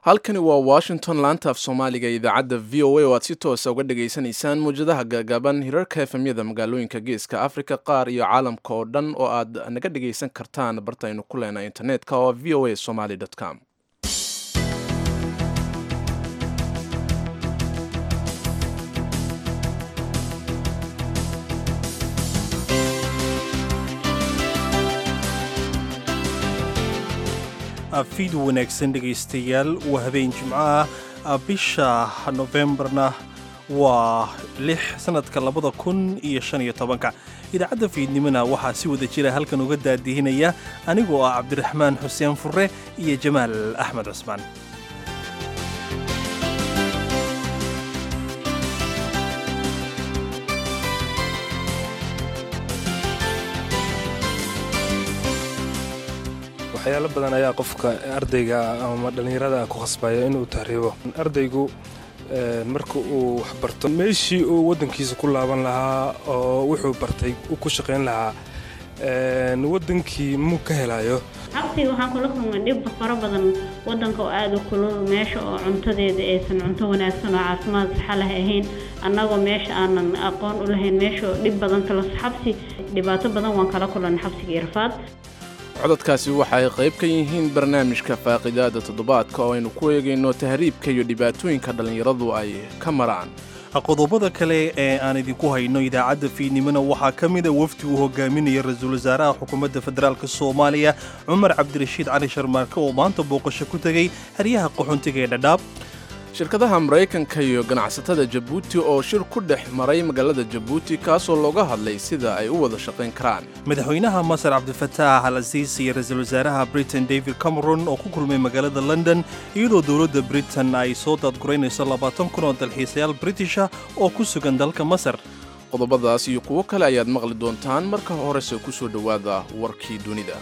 halkani waa washington laanta af soomaaliga ee idaacadda v o a oo aad si toosa uga dhagaysanaysaan muwjadaha gaagaaban hirarka efemyada magaalooyinka geeska africa qaar iyo caalamka oo dhan oo aad naga dhagaysan kartaan bartaynu ku leenahay internetka oo v o a somaly com fiid wanaagsan dhegaystayaal waa habeen jimco ah bisha nofembarna waa lix sannadka labada kun iyo shan iyo tobanka idaacadda fiidnimona waxaa si wada jira halkan uga daadihinaya anigoo ah cabdiraxmaan xuseen furre iyo jamaal axmed cusmaan waxyaalo badan ayaa qofka ardayga ama dhallinyarada ku khasbaya inuu tahriibo ardaygu marka uu waxbarto meeshii uu waddankiisa ku laaban lahaa oo wuxuu bartay ku shaqayn lahaa waddankii muu ka helayo xabsiga waxaan kula kulmay dhib fara badan waddanka oo aada u kulul meesha oo cuntadeeda aysan cunto wanaagsan oo caafimaad saxa leh ahayn annagoo meesha aanan aqoon u lahayn meesha oo dhib badan kala xabsi dhibaato badan waan kala kulanay xabsiga irfaad codadkaasi waxa ay qayb ka yihiin barnaamijka faaqidaada toddobaadka oo aynu ku eegayno tahriibka iyo dhibaatooyinka dhallinyaradu ay ka maraan qodobada kale ee aan idinku hayno idaacadda fiidnimona waxaa ka mida wafdi uu hogaaminaya ra-iisul wasaaraha xukuumadda federaalk soomaaliya cumar cabdirashiid cali sharmaarke oo maanta booqasho ku tegey haryaha qaxoontiga ee dhadhaab shirkadaha maraykanka iyo ganacsatada jabuuti oo shir ku dhex maray magaalada jabuuti kaasoo looga hadlay sida ay u wada shaqayn karaan madaxweynaha masar cabdifataax al asiis iyo ra-iisul wasaaraha britain david cameron oo ku kulmay magaalada london iyadoo dowladda britain ay soo daadguraynayso labaatan kun oo dalxiisayaal britisha oo ku sugan dalka masar qodobadaas iyo kuwo kale ayaad maqli doontaan marka horese ku soo dhowaada warkii dunida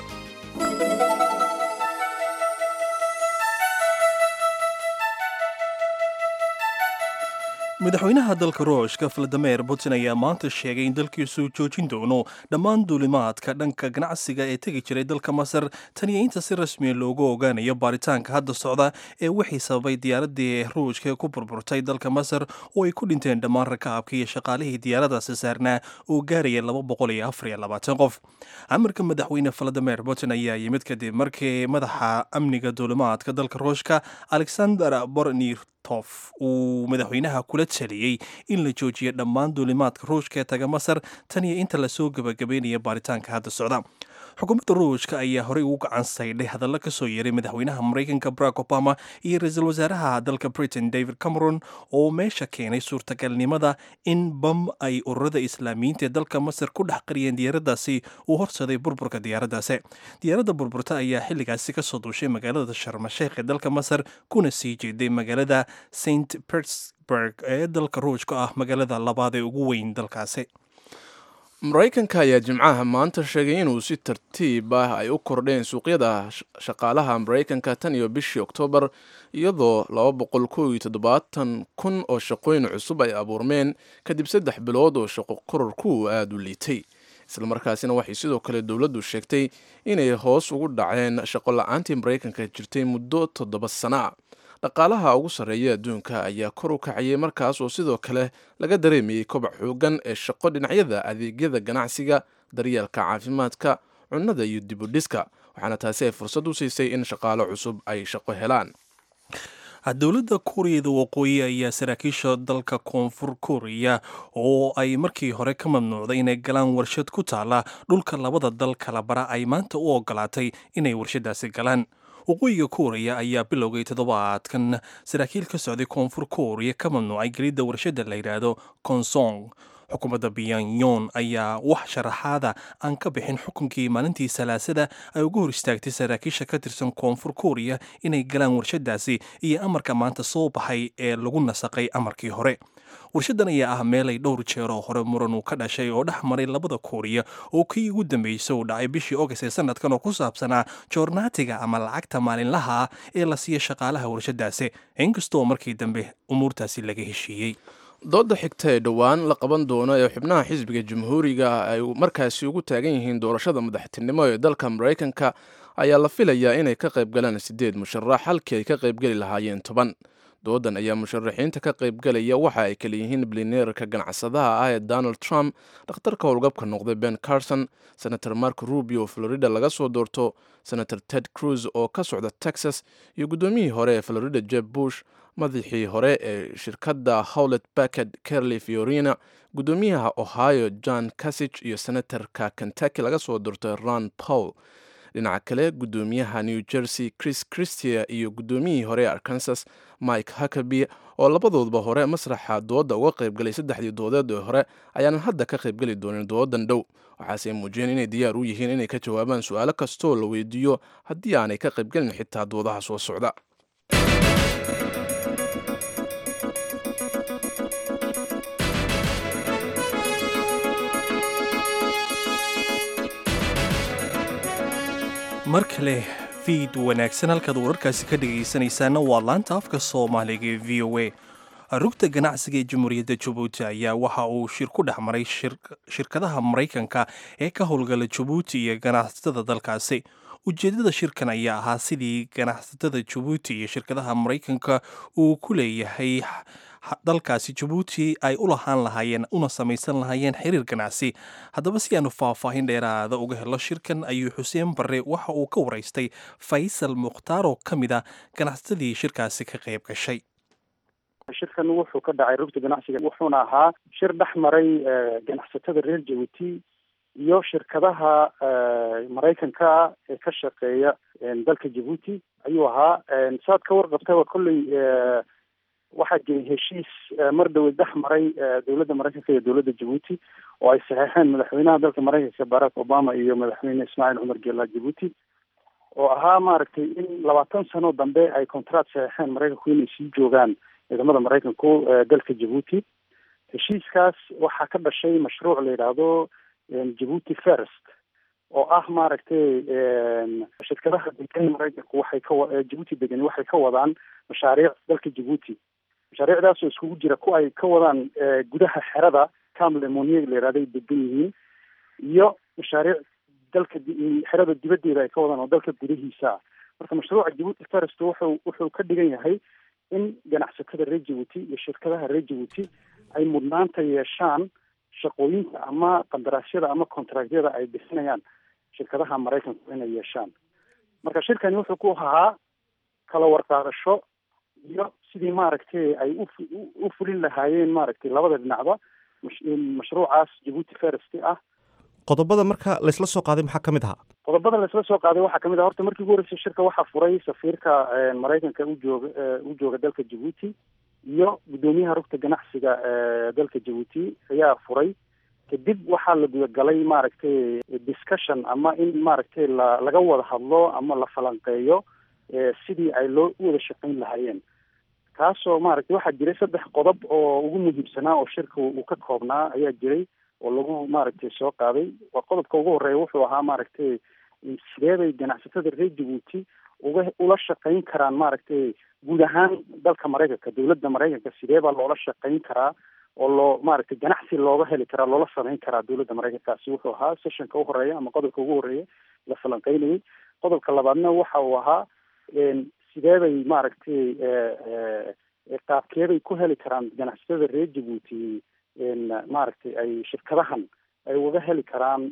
madaxweynaha dalka ruushka valadimer putin ayaa maanta sheegay in dalkiisu joojin doono dhammaan duulimaadka dhanka ganacsiga ee tegi jiray dalka masar taniyo inta si rasmiya loogu ogaanayo baaritaanka hadda socda ee wixii sababay diyaaradii ruushka ku burburtay dalka masar oo ay ku dhinteen dhammaan rakaabka iyo shaqaalihii diyaaradaasi saarnaa oo gaaraya qof amarka madaxweyne valadimer putin ayaa yimid kadib markii madaxa amniga duulimaadka dalka ruushka alexander bornir tof uu madaxweynaha kula taliyey in la joojiyo dhammaan duulimaadka ruushka ee taga masar tan iyo inta lasoo gebagabeynaya baaritaanka hadda socda xukuumadda ruushka ayaa horey ugu gacan saydhay hadallo ka soo yeeray madaxweynaha maraykanka barack obama iyo ra-iisul wasaaraha dalka britain david cameron oo meesha keenay suurtagalnimada in bam ay ururada islaamiyiinta ee dalka masar ku dhex qariyeen diyaaraddaasi uu horsaday burburka diyaaraddaasi diyaaradda burburta ayaa xilligaasi kasoo duushay magaalada sharmasheekh ee dalka masar kuna sii jeeday magaalada st petersburg ee dalka ruushka ah magaalada labaad ee ugu weyn dalkaasi maraykanka ayaa jimcaha maanta sheegay inuu si tartiib ah ay u kordheen suuqyada shaqaalaha maraykanka tan iyo bishii oktoobar iyadoo kun oo shaqooyin cusub ay abuurmeen kadib saddex bilood oo shaqo kororku aada u liitay islamarkaasina waxay sidoo kale dowladdu sheegtay inay hoos ugu dhaceen shaqo la-aantii maraykanka jirtay muddo toddoba sana a dhaqaalaha ugu sarreeya adduunka ayaa kor u kacayay markaas oo sidoo kale laga dareemayey kobac xoogan ee shaqo dhinacyada adeegyada ganacsiga daryeelka caafimaadka cunnada iyo dibudhiska waxaana taasi ay fursad u siisay in shaqaalo cusub ay shaqo helaan dowladda kuuriyada waqooyi ayaa saraakiisha dalka koonfur kuuriya oo ay markii hore ka mamnuucday inay galaan warshad ku taala dhulka labada dal kala bara ay maanta u ogolaatay inay warshadaasi galaan waqooyiga kuuriya ayaa bilowgay toddobaadkan saraakiil ka socday koonfur kuuriya ka mamnuucay gelidda warshadda la yidhaahdo konsong xukuumadda biyanyon ayaa wax sharaxaada aan ka bixin xukunkii maalintii salaasada ay uga hor istaagtay saraakiisha ka tirsan koonfur kuuriya inay galaan warshadaasi iyo amarka maanta soo baxay ee lagu nasaqay amarkii hore warshadan ayaa ah meel ay dhowr jeeroo hore muran uu ka dhashay oo dhex maray labada kuuriya oo kii ugu dambeysay uu dhacay bishii ogast ee sanadkan oo ku saabsanaa joornaatiga ama lacagta maalinlaha ah ee la siiya shaqaalaha warshadaasi inkastoo markii dambe umuurtaasi laga heshiiyey dooda xigta ee dhowaan la qaban doono ee xubnaha xisbiga jamhuuriga ay markaasi ugu taagan yihiin doorashada madaxtinimo ee dalka maraykanka ayaa la filayaa inay ka qaybgalaan siddeed musharax halkii ay ka qaybgeli lahaayeen toban doodan ayaa musharaxiinta ka qaybgalaya waxa ay kala yihiin bilineerka ganacsadaha ah ee donald trump dhakhtarka howlgabka noqday ben carson senator mark rubio oo florida laga soo doorto senator ted cruz oo ka socda texas iyo guddoomiyihii hore ee florida jeb bush madaxii hore ee shirkadda howlet backed kerly fiorina guddoomiyaha ohio john casich iyo senatorka kentucky laga soo doortay ron paul dhinaca kale guddoomiyaha new jersey chris christia iyo guddoomiyihii hore ee arkansas mike huckaby oo labadoodba hore masraxa dooda uga qaybgalay saddexdii doodeed ee hore ayaanan hadda ka qaybgeli doonin doodan dhow waxaase muujiyeen inay diyaar u yihiin inay ka jawaabaan su-aalo kastoo la weydiiyo haddii aanay ka qaybgelin xitaa doodaha soo socda mar kale fiid wanaagsan halkaad wararkaasi ka dhegaysanaysaana waa laanta afka soomaaliga ee v o a rugta ganacsiga ee jamhuuriyadda jabuuti ayaa waxa uu shir ku dhex maray shirkadaha maraykanka ee ka howlgala jabuuti iyo ganacsatada dalkaasi ujeeddada shirkan ayaa ahaa sidii ganacsatada jabuuti iyo shirkadaha maraykanka uu ku leeyahay dalkaasi jabuuti ay u lahaan lahaayeen una samaysan lahaayeen xiriir ganacsi haddaba si aanu faahfaahin dheeraada uga helo shirkan ayuu xuseen barre waxa uu ka waraystay faysal mukhtaar oo ka mid a ganacsatadii shirkaasi ka qayb gashay shirkan wuxuu ka dhacay rugta ganacsiga wuxuuna ahaa shir dhex maray ganacsatada reer jabuuti iyo shirkadaha maraykanka ee ka shaqeeya dalka jabuuti ayuu ahaa saad ka warqabtaba kolley waxaa jiray heshiis mar dhaweyd dhex maray dowladda maraykanka iyo dowladda jabuuti oo ay saxeexeen madaxweynaha dalka maraykanka barack obama iyo madaxweyne ismaaciil cumar geela jabuuti oo ahaa maaragtay in labaatan sano dambe ay contract saxeexeen maraykanku inay sii joogaan ciidamada maraykanku dalka jabuuti heshiiskaas waxaa ka dhashay mashruuc la yidhaahdo jabuuti first oo ah maaragtay shirkadaha degan maraykanku waxay ka jabuuti degani waxay ka wadaan mashaariic dalka jabuuti mashaariicdaasoo iskugu jira ku ay ka wadaan gudaha xerada camlemonia la yihahdo ay degan yihiin iyo mashaariic dalka xerada dibaddeeda ay ka wadaan oo dalka gudahiisa ah marka mashruuca jabuuti first wuxuu wuxuu ka dhigan yahay in ganacsatada reer jabuuti iyo shirkadaha reer jabuuti ay mudnaanta yeeshaan shaqooyinka ama qandaraasyada ama contractyada ay bixinayaan shirkadaha maraykanku inay yeeshaan marka shirkani wuxuu ku ahaa kala warqaadasho iyo sidii maaragtay ay u fulin lahaayeen maaragtay labada dhinacba mashruucaas jabuuti first ah qodobada marka laysla soo qaaday maxaa ka mid ahaa qodobada laysla soo qaaday waxaa kamid ah horta markii ugu horeysay shirka waxaa furay safiirka maraykanka u jooga u jooga dalka jabuuti iyo guddoomiyaha rugta ganacsiga dalka jabuuti ayaa furay kadib waxaa la gudagalay maaragtay discussion ama in maaragtay la laga wada hadlo ama la falanqeeyo sidii ay loo u wada shaqayn lahaayeen kaasoo maaragtay waxaa jiray saddex qodob oo ugu muhiimsanaa oo shirka uu ka koobnaa ayaa jiray oo lagu maaragtay soo qaaday waa qodobka ugu horeeya wuxuu ahaa maaragtay sidee bay ganacsatada reer jabuuti uga ula shaqayn karaan maaragtay guud ahaan dalka maraykanka dowladda maraykanka sidee baa loola shaqayn karaa oo loo maaragtay ganacsi looga heli karaa loola samayn karaa dowladda maraykankaasi wuxuu ahaa sessionka u horeeya ama qodobka ugu horeeya la falanqeynayay qodobka labaadna waxa uu ahaa sidee bay maaragtay qaabkeebay ku heli karaan ganacsatada reer jabuuti maaragtay ay shirkadahan ay uga heli karaan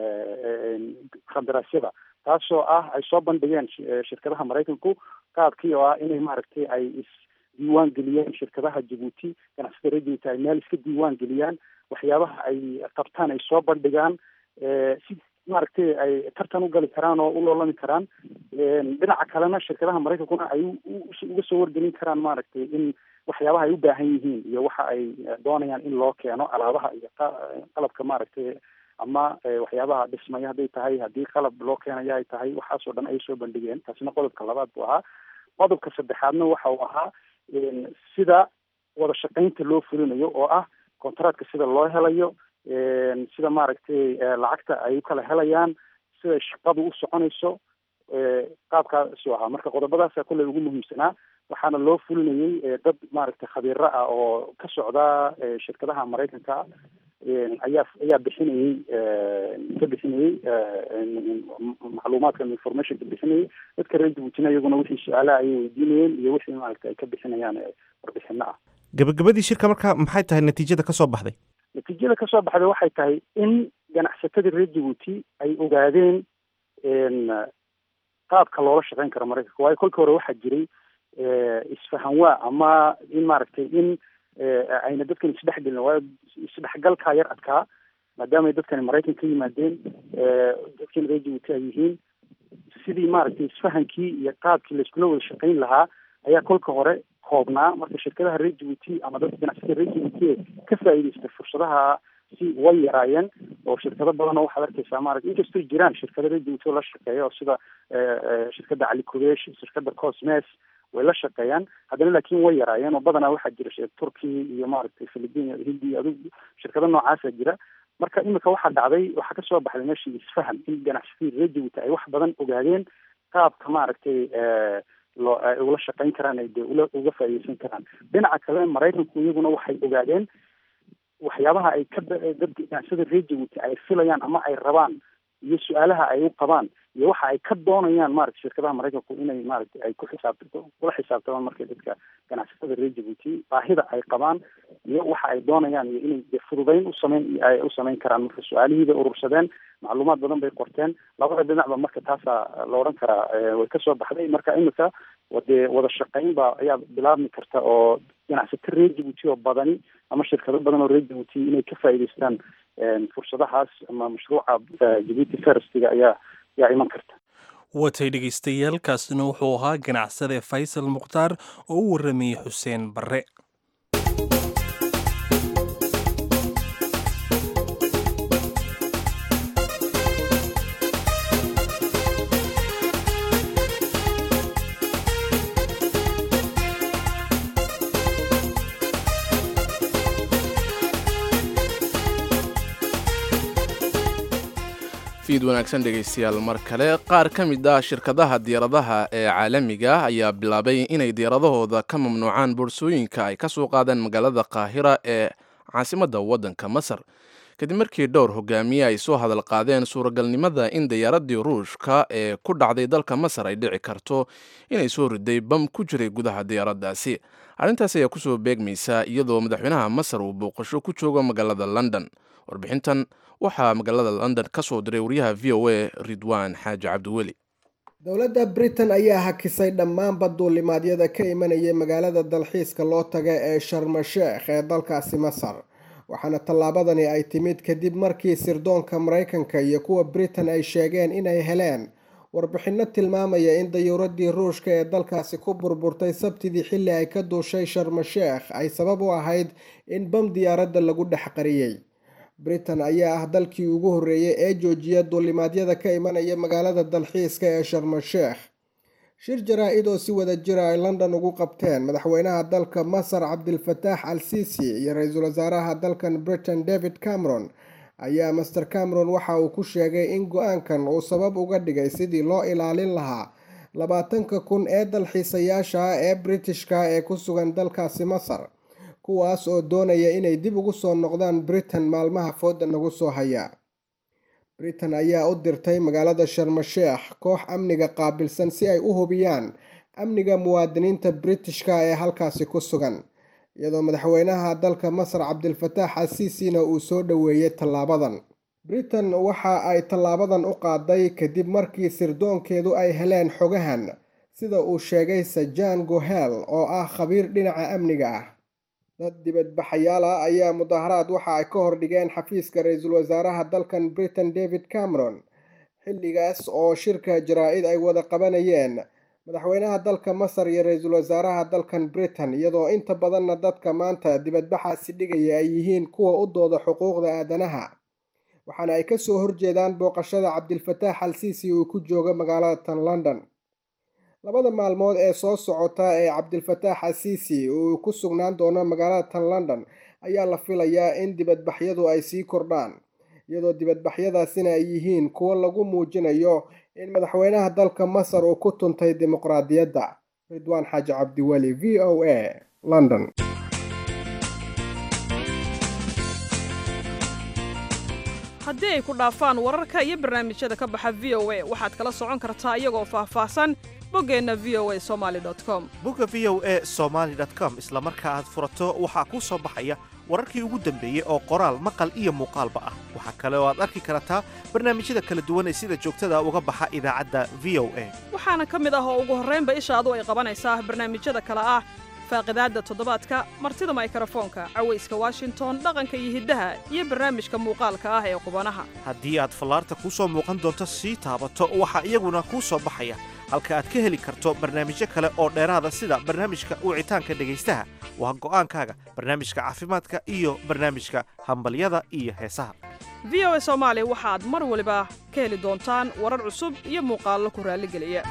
qandaraasyada taasoo ah ay soo bandhigeen shirkadaha maraykanku qaabkii oo ah inay maaragtay ay isdiiwaan geliyeen shirkadaha jabuuti ganacsatada reer jabuuti ay meel iska diiwaan geliyaan waxyaabaha ay qabtaan ay soo bandhigaan si maaragtay ay tartan u gali karaan oo u loolami karaan dhinaca kalena shirkadaha maraykankuna ay uga soo wargelin karaan maaragtay in waxyaabaha ay u baahan yihiin iyo waxa ay doonayaan in loo keeno alaabaha iyo qalabka maaragtay ama waxyaabaha dhismaya hadday tahay haddii qalab loo keenaya ay tahay waxaasoo dhan ay soo bandhigeen taasina qodobka labaad buu ahaa qodobka saddexaadna waxa uu ahaa sida wada shaqaynta loo fulinayo oo ah contractka sida loo helayo sida maaragtay lacagta ay u kala helayaan sida shaqadu u soconayso qaabkaasu ahaa marka qodobadaasa kolley ugu muhiimsanaa waxaana loo fulinayay dad maaragtay khabiiro ah oo ka socda shirkadaha maraykanka ayaa ayaa bixinayey ka bixinayey macluumaadkan informationka bixinayay dadka reer jabuutina iyaguna wixii su-aalaha ayay weydiinayeen iyo wixii maaragta ay ka bixinayaan warbixino ah gabagabadii shirka marka maxay tahay natiijada kasoo baxday natiijada kasoo baxday waxay tahay in ganacsatadii reer jabuuti ay ogaadeen qaabka loola shaqeyn karo maraykanka waayo kolkii hore waxaa jiray isfahanwaa ama in maaragtay in ayna dadkan isdhexgelin waayo isdhexgalkaa yar adkaa maadaamay dadkani maraykan ka yimaadeen dadkan reer jabuuti ay yihiin sidii maaragtay isfahankii iyo qaabkii laiskula wada shaqeyn lahaa ayaa kolka hore koobnaa marka shirkadaha reer jabuuti ama dadka ganacsatada reer jabuuti ka faa'iidaystay fursadaha si way yaraayeen oo shirkado badan oo waxaad arkeysaa maarata inkastoo jiraan shirkado reer jabuuti oo la shaqeeya oo sida shirkadda cali kubesh shirkadda cosmes way la shaqeeyaan haddana laakiin way yaraayeen oo badanaa waxaa jira turkiya iyo maaragtay philippine iyo hindi adug shirkado noocaasa jira marka imika waxaa dhacday waxaa kasoo baxday meeshii isfaham in ganacsatada reer jabuuti ay wax badan ogaadeen qaabka maaragtay loo ay ula shaqeyn karaan ay dee ula uga faa'iideysan karaan dhinaca kale maraykanku iyaguna waxay ogaadeen waxyaabaha ay ka dad ganacsada reer jabuuti ay filayaan ama ay rabaan iyo su-aalaha ay u qabaan iyo waxa ay ka doonayaan maarata shirkadaha maraykanku inay maaragtay ay ku xisaabta kula xisaabtamaan markay dadka ganacsatada reer jabuuti baahida ay qabaan iyo waxa ay doonayaan iyo inay de fududeyn u sameyn ay u sameyn karaan marka su-aalihiibay urursadeen macluumaad badan bay qorteen labada dhinacba marka taasaa la odhan karaa way kasoo baxday marka imika dee wada shaqeyn ba ayaa bilaabmi karta oo ganacsato reer jabuuti oo badani ama shirkado badan oo reer jabuuti inay ka faa'iidaystaan fursadahaas ama mashruuca jabuuti ferstiga ayaa ayaa iman karta watay dhegaystayaal kaasina wuxuu ahaa ganacsade faysal mukhtaar oo u warramayey xuseen barre fiid wanaagsan dhegaystayaal mar kale qaar ka mid ah shirkadaha diyaaradaha ee caalamiga ayaa bilaabay inay diyaaradahooda ka mamnuucaan boorsooyinka ay ka soo qaadaan magaalada qaahira ee caasimadda waddanka masar kadib markii dhowr hogaamiye ay soo hadal qaadeen suuragalnimada in diyaaradii ruushka ee ku dhacday dalka masar ay dhici karto inay soo riday bam ku jiray gudaha diyaaraddaasi arrintaas ayaa kusoo beegmaysa iyadoo madaxweynaha masar uu booqasho ku joogo magaalada london warbixintan waxaa magaalada london ka soo diray wariyaha v o a ridwaan xaaji cabdiweli dowladda britain ayaa hakisay dhammaanba duulimaadyada ka imanayay magaalada dalxiiska loo taga ee sharmasheekh ee dalkaasi masar waxaana tallaabadani ay timid kadib markii sirdoonka maraykanka iyo kuwa britain ay sheegeen inay heleen warbixinno tilmaamaya in dayuuradii ruushka ee dalkaasi ku burburtay sabtidii xilli ay ka duushay sharmasheekh ay sabab u ahayd in bam diyaaradda lagu dhex qariyey britain ayaa ah dalkii ugu horreeyay ee joojiya duulimaadyada ka imanaya magaalada dalxiiska ee sharmasheekh shir jaraa-id oo si wada jira ay london ugu qabteen madaxweynaha dalka masar cabdilfataax al sisi iyo ra-iisul wasaaraha dalkan britain david cameron ayaa master cameron waxa uu ku sheegay in go-aankan uu sabab uga dhigay sidii loo ilaalin lahaa labaatanka kun ee dalxiisayaasha ah ee britishka ee ku sugan dalkaasi masar kuwaas oo doonaya inay dib ugu soo noqdaan britain maalmaha fooda nagu soo haya britain ayaa u dirtay magaalada sharmasheekh koox amniga qaabilsan si ay u hubiyaan amniga muwaadiniinta britishka ee halkaasi ku sugan iyadoo madaxweynaha dalka masar cabdilfataax asiisina uu soo dhoweeyey tallaabadan britain waxa ay tallaabadan u qaaday kadib markii sirdoonkeedu ay heleen xogahan sida uu sheegay sajan gohel oo ah khabiir dhinaca amniga ah dad dibadbaxayaal ah ayaa mudaharaad waxa ay ka hordhigeen xafiiska ra-iisul wasaaraha dalkan britain david cameron xilligaas oo shirka jaraa-id ay wada qabanayeen madaxweynaha dalka masar iyo ra-iisul wasaaraha dalkan britain iyadoo inta badanna dadka maanta dibadbaxaasi dhigaya ay yihiin kuwa u dooda xuquuqda aadanaha waxaana ay kasoo horjeedaan booqashada cabdilfataax al siisi uu ku joogo magaalada tan london labada maalmood ee soo socota ee cabdilfataax asiisi uu ku sugnaan doono magaalada tan london ayaa la filayaa in dibadbaxyadu ay sii kordhaan iyadoo dibadbaxyadaasina ay yihiin kuwo lagu muujinayo in madaxweynaha dalka masar uu ku tuntay dimuqraadiyadda ridwaan xaaji cabdiweli v o a london haddii ay ku dhaafaan wararka iyo barnaamijyada ka baxa v o a waxaad kala socon kartaa iyagoo faahfaahsan boggeenna v o a somali com bogga v o a somaly com isla marka aad furato waxaa kuu soo baxaya wararkii ugu dambeeyey oo qoraal maqal iyo muuqaalba ah waxaa kale oo aad arki kartaa barnaamijyada kala duwan ee sida joogtada uga baxa idaacadda v o a waxaana ka mid ah oo ugu horraynba ishaadu ay qabanaysaa barnaamijyada kale ah faaqidaadda toddobaadka martida maykarafoonka cawayska washington dhaqanka iyo hiddaha iyo barnaamijka muuqaalka ah ee qubanaha haddii aad fallaarta kuu soo muuqan doonto sii taabato waxaa iyaguna kuu soo baxaya halka aad ka heli karto barnaamijyo kale oo dheeraada sida barnaamijka wicitaanka dhegaystaha waa go'aankaaga barnaamijka caafimaadka iyo barnaamijka hambalyada iyo heesaha v o a soomaali waxaad mar waliba ka heli doontaan warar cusub iyo muuqaallo ku raalligeliya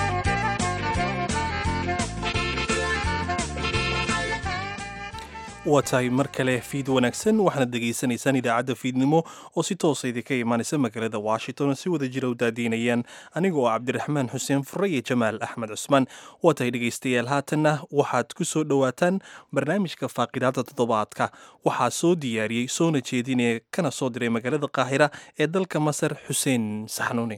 waa tahay mar kale fiid wanaagsan waxaana degaysanaysaan idaacadda fiidnimo oo si toosa idinka imaanaysa magaalada washington si wada jira u daadiinayaan anigoo cabdiraxmaan xuseen fure iyo jamaal axmed cusmaan waa tahay dhegaystayaal haatanna waxaad ku soo dhowaataan barnaamijka faaqidaada toddobaadka waxaa soo diyaariyey soona jeedinee kana soo diray magaalada qaahira ee dalka masar xuseen saxnuuni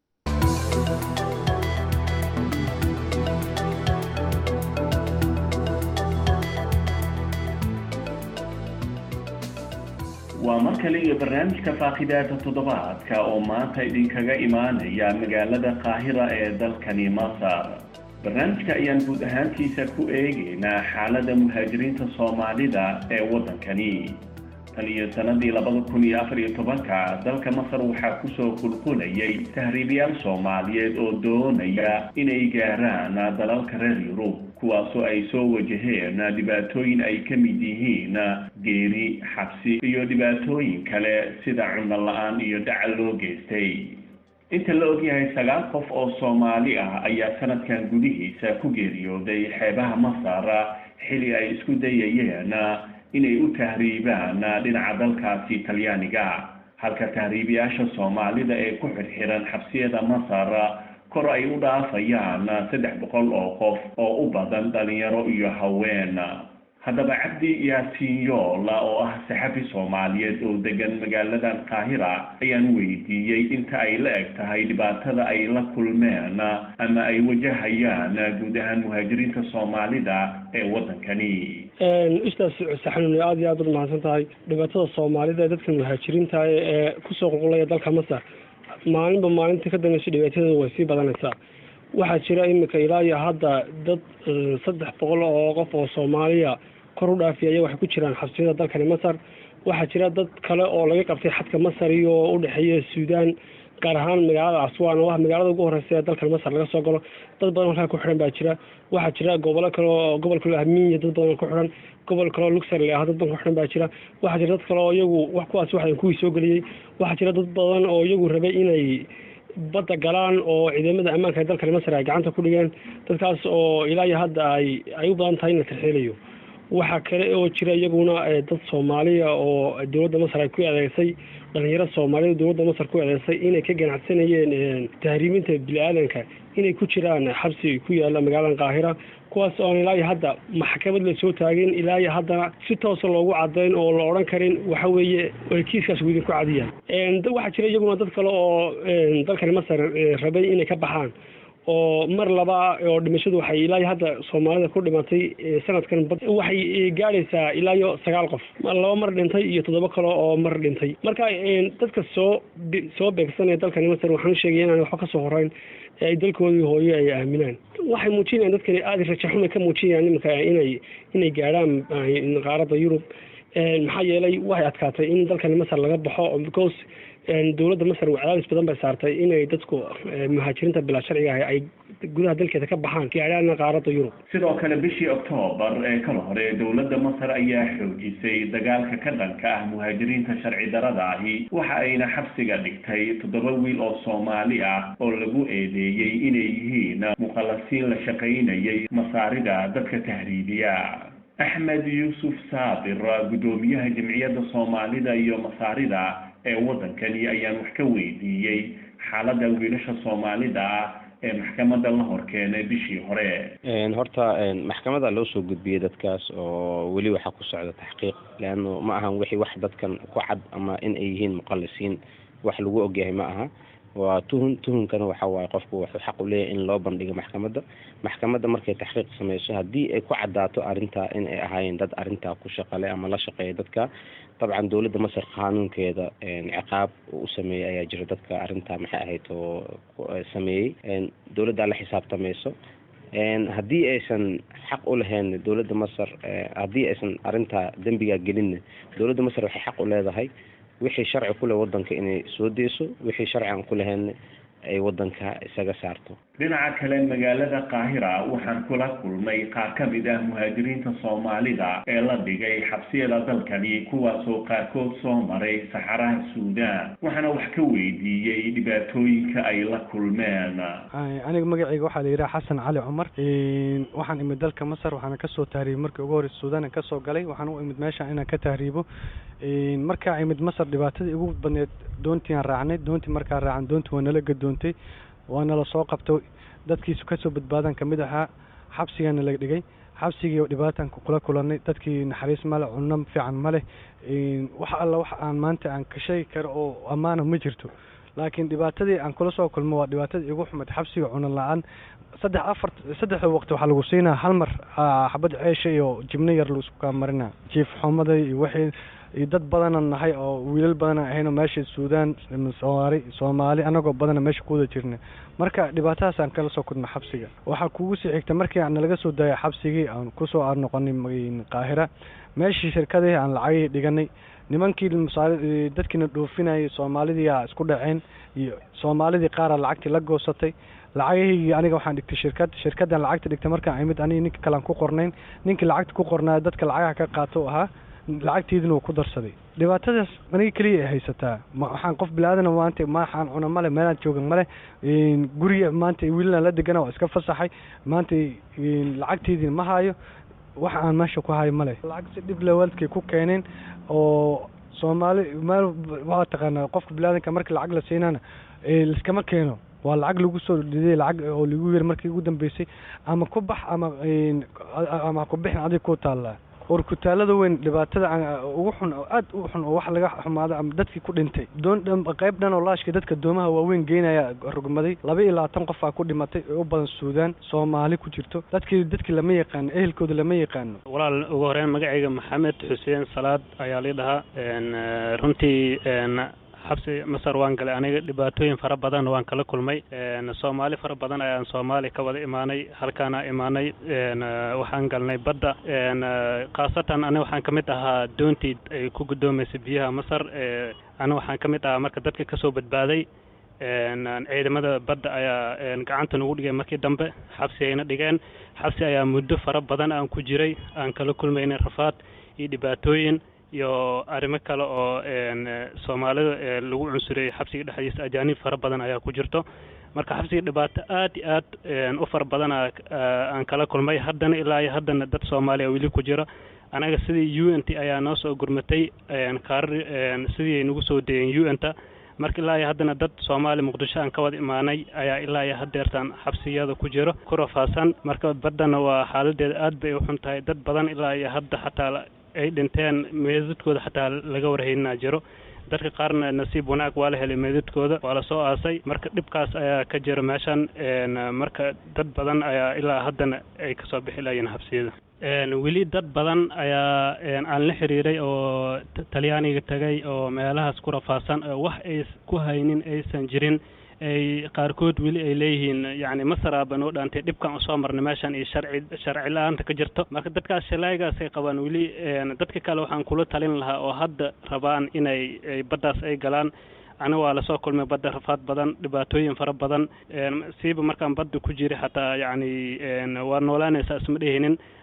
waa mar kale iyo barnaamijka faaqidaada toddobaadka oo maanta idinkaga imaanaya magaalada qaahira ee dalkani masar barnaamijka ayaan guud ahaantiisa ku eegaynaa xaaladda muhaajiriinta soomaalida ee waddankani tan iyo sanadii labada kun iyo afar iyo tobanka dalka masar waxaa kusoo qulqulayay tahriibayaal soomaaliyeed oo doonaya inay gaaraan dalalka reer yurub kuwaasoo ay soo wajaheen dhibaatooyin ay ka mid yihiin geeri xabsi iyo dhibaatooyin kale sida cunno la-aan iyo dhacal loo geystay inta la ogyahay sagaal qof oo soomaali ah ayaa sanadkan gudihiisa ku geeriyooday xeebaha masar xili ay isku dayayeen inay u tahriibaan dhinaca dalkaasi talyaaniga halka tahriibayaasha soomaalida ee ku xirxiran xabsiyada masar kor ay u dhaafayaan saddex boqol oo qof oo u badan dhalinyaro iyo haween haddaba cabdi yaasiin yoola oo ah saxafi soomaaliyeed oo degan magaaladan qaahira ayaan weydiiyey inta ay la eg tahay dhibaatada ay la kulmeen ama ay wajahayaan guud ahaan muhaajiriinta soomaalida ee waddankani ustaas saxanuuni aada iyo aad ud mahadsan tahay dhibaatada soomaalida ee dadka muhaajiriinta ee kusoo qulqulaya dalka masar maalinba maalinta ka dambeysa dhibaatadeeda way sii badanaysaa waxaa jira iminka ilaa iyo hadda dad saddex boqol oo qof oo soomaaliya kor u dhaafiyaya waxay ku jiraan xabsiyada dalkani masar waxaa jira dad kale oo laga qabtay xadka masar iyo udhexeeya suudaan gaar ahaan magaalada aswan oo ah magaalada ugu horeysa ee dalkan masar laga soo galo dad badan halkaa ku xiran baa jira waxaa jira gobolo kale oo gobol kale ahmiya dad badan ku xiran gobol kale oo luxor le ah dad badan ku xiran baa jira waxaa jira dad kale oo iyagu wax kuwaas waxdan kuwii soo geliyey waxaa jira dad badan oo iyagu rabay inay badda galaan oo ciidamada ammaanka ee dalkani masar ay gacanta ku dhigeen dadkaas oo ilaa iyo hadda ay ay u badan tahay in la tarxiilayo waxaa kale oo jira iyaguna dad soomaaliya oo dowladda masar ay ku adeegsay dhalinyaro soomaalida dowladda masar ku adeegsay inay ka ganacsanayeen tahriibinta bini-aadanka inay ku jiraan xabsi ku yaala magaalada qaahira kuwaas oon ilaa iyo hadda maxkamad la soo taagin ilaa iyo haddana si toosa loogu cadayn oo la odhan karin waxa weeye ay kiiskaas idinku cadiyaan waxaa jira iyaguna dad kale oo dalkani masar rabay inay ka baxaan oo mar laba oo dhimashadu waxay ilaa iyo hadda soomaalida ku dhimatay sanadkan waxay gaadhaysaa ilaa iyo sagaal qof laba mar dhintay iyo toddoba kale oo mar dhintay marka dadka soo soo beegsanaya dalkani masar waxaan sheegaya inaan waxba kasoo horeyn ay dalkoodii hooyo ay aaminaan waxay muujinayaan dadkani aada rajaxumay ka muujinayaan iminka inay inay gaadhaan qaaradda yurub maxaa yeelay waxay adkaatay in dalkani masar laga baxo because dowladda masar cadaadis badan bay saartay inay dadku muhaajiriinta bilaa sharciga ah ay gudaha dalkeeda ka baxaan gaadhaana qaaradda yurub sidoo kale bishii oktoobar ee kala hore dowladda masar ayaa xoojisay dagaalka ka dhanka ah muhaajiriinta sharci darada ahi waxa ayna xabsiga dhigtay toddoba wiil oo soomaali ah oo lagu eedeeyey inay yihiin muqallasiin la shaqaynayay masaarida dadka tahriibiya axmed yuusuf saabir guddoomiyaha jamciyadda soomaalida iyo masaarida ee waddankani ayaan wax ka weydiiyey xaaladda wiilasha soomaalida ah ee maxkamadda la hor keenay bishii hore horta maxkamada loo soo gudbiyey dadkaas oo weli waxaa ku socda taxqiiq leanno ma ahan wixii wax dadkan ku cad ama in ay yihiin muqalisiin wax lagu ogyahay ma aha waa tuhun tuhunkana waxa waaye qofku wuxuu xaq u leeyahay in loo bandhigo maxkamadda maxkamadda markay taxqiiq sameyso haddii ay ku cadaato arrintaa in ay ahaayeen dad arrintaa ku shaqale ama la shaqeeya dadka dabcan dowladda masar qaanuunkeeda ciqaab u sameeyey ayaa jira dadka arrintaa maxay ahayd oo sameeyey dowladdaa la xisaabtamayso haddii aysan xaq u lahayn dowladda masar haddii aysan arrintaa dembigaa gelinna dowladda masar waxay xaq u leedahay wixii sharci ku leh waddanka inay soo deyso wixii sharci aan ku lahayn ay waddanka isaga saarto dhinaca kale magaalada qaahira waxaan kula kulmay qaar ka mid ah muhaajiriinta soomaalida ee la dhigay xabsiyada dalkani kuwaasoo qaarkood soo maray saxaraha suudaan waxaana wax ka weydiiyey dhibaatooyinka ay la kulmeen aniga magacayga waxaa la yidhaha xasan cali cumar waxaan imid dalka masar waxaana kasoo tahriibay markii ugu horeysa suudaan kasoo galay waxaan u imid meesha inaan ka tahriibo markaa imid masar dhibaatadii ugu badneed doontiiaan raacnay doontii markaa raacan doontii waa nala gadoontay waana la soo qabtay dadkiisu kasoo badbaadan kamid ahaa xabsigaana la dhigay xabsigii dhibaataan kula kulanay dadkii naxariis male cunno fiican maleh wax alla wax aan maanta aan ka sheegi karo oo ammaana ma jirto laakiin dhibaatadii aan kula soo kulmo waa dhibaatadii igu xumayd xabsiga cuno la-aan saddex afar saddexda waqti waxaa lagu siinaa hal mar xabad ceesha iyo jibno yar laisku kaa marina jiif xumada iyo wixii iyo dad badana nahay oo wiilal badana ahayno meesha suudaan soomaali soomaali anagoo badana meesha ku wada jirna marka dhibaatadaas aan kala soo kudna xabsiga waxaa kugu sii xigta markii aan nalaga soo daayay xabsigii aan kusoo aar noqonay qaahira meeshii shirkadii aan lacagihii dhiganay nimankii dadkiina dhoofinayay soomaalidiiaa isku dhaceen iyo soomaalidii qaara lacagtii la goosatay lacagahii aniga waxaan dhigtay shirkad shirkaddan lacagta dhigtay markaan imid aniga ninka kalean ku qornayn ninkii lacagta ku qornaaya dadka lacagaha ka qaato ahaa lacagteedina wuu ku darsaday dhibaatadaas aniga keliya ay haysataa waxaan qof bilaadan maanta maaxaan cuna male meelaan jooga male guriga maanta wiilaan la degana waa iska fasaxay maanta lacagteediina ma hayo wax aan meesha ku hayo male lacag si dhib le waalidkay ku keeneen oo soomaali meel waa taqaanaa qofka bilaadanka markii lacag la siinana liskama keeno waa lacag lagu soo dhiday lacag oo lagu yiri markii ugu dambeysay ama ku bax ama ama ku bixin adiga ku taallaa war kutaalada weyn dhibaatada ugu xun oo aad u xun oo wax laga xumaado ama dadkii ku dhintay doon qayb dhan oo laashka dadka doomaha waaweyn geynaya rugmaday laba iyo labaatan qof aa ku dhimatay oo u badan suudaan soomaali ku jirto dadkii dadkii lama yaqaano ehelkooda lama yaqaano walaal ugu horeyn magacayga maxamed xuseen salaad ayaa lii dhahaa runtii xabsi masar waan galay aniga dhibaatooyin fara badan waan kala kulmay soomaali fara badan ayaan soomaali ka wada imaanay halkaana imaanay waxaan galnay badda khaasatan aniga waxaan ka mid ahaa doontii ay ku guddoomaysay biyaha masar aniga waxaan ka mid ahaa marka dadka kasoo badbaaday ciidamada badda ayaa gacanta nagu dhigay markii dambe xabsi ayna dhigeen xabsi ayaa muddo fara badan aan ku jiray aan kala kulmaynay rafaad iyo dhibaatooyin iyo arrimo kale oo soomaalida lagu cunsuriyey xabsiga dhexdiisa ajaanib fara badan ayaa ku jirto marka xabsiga dhibaato aad iyo aad u fara badan aan kala kulmay haddana ilaa iyo haddana dad soomaaliya weli ku jira anaga sidii u n t ayaa noo soo gurmatay kaarar sidii ay nagu soo dayeen u n ta marka ilaa iyo haddana dad soomaali muqdisho aan ka wada imaanay ayaa ilaa iyo haddeertaan xabsiyada ku jiro ku rafaasan marka baddana waa xaaladeeda aad bay u xun tahay dad badan ilaa iyo hadda xataa ay dhinteen meedadkooda xataa laga warhaynaa jiro dadka qaarna nasiib wanaag waa la helay meedadkooda waa la soo aasay marka dhibkaas ayaa ka jira meeshan marka dad badan ayaa ilaa haddana ay kasoo bixi layiin xabsiyada weli dad badan ayaa aan la xiriiray oo talyaaniga tegay oo meelahaas ku rafaasan oo wax ay ku haynin aysan jirin ay qaarkood weli ay leeyihiin yacni masaraaba noo dhaantay dhibkan usoo marnay meeshan iyo sharci sharci la-aanta ka jirto marka dadkaas shalaaygaas ay qabaan weli dadka kale waxaan kula talin lahaa oo hadda rabaan inay baddaas ay galaan ana waa lasoo kulmay badda rafaad badan dhibaatooyin fara badan siiba markaan badda ku jiray xataa yacni waa noolaanaysaa isma dhehinin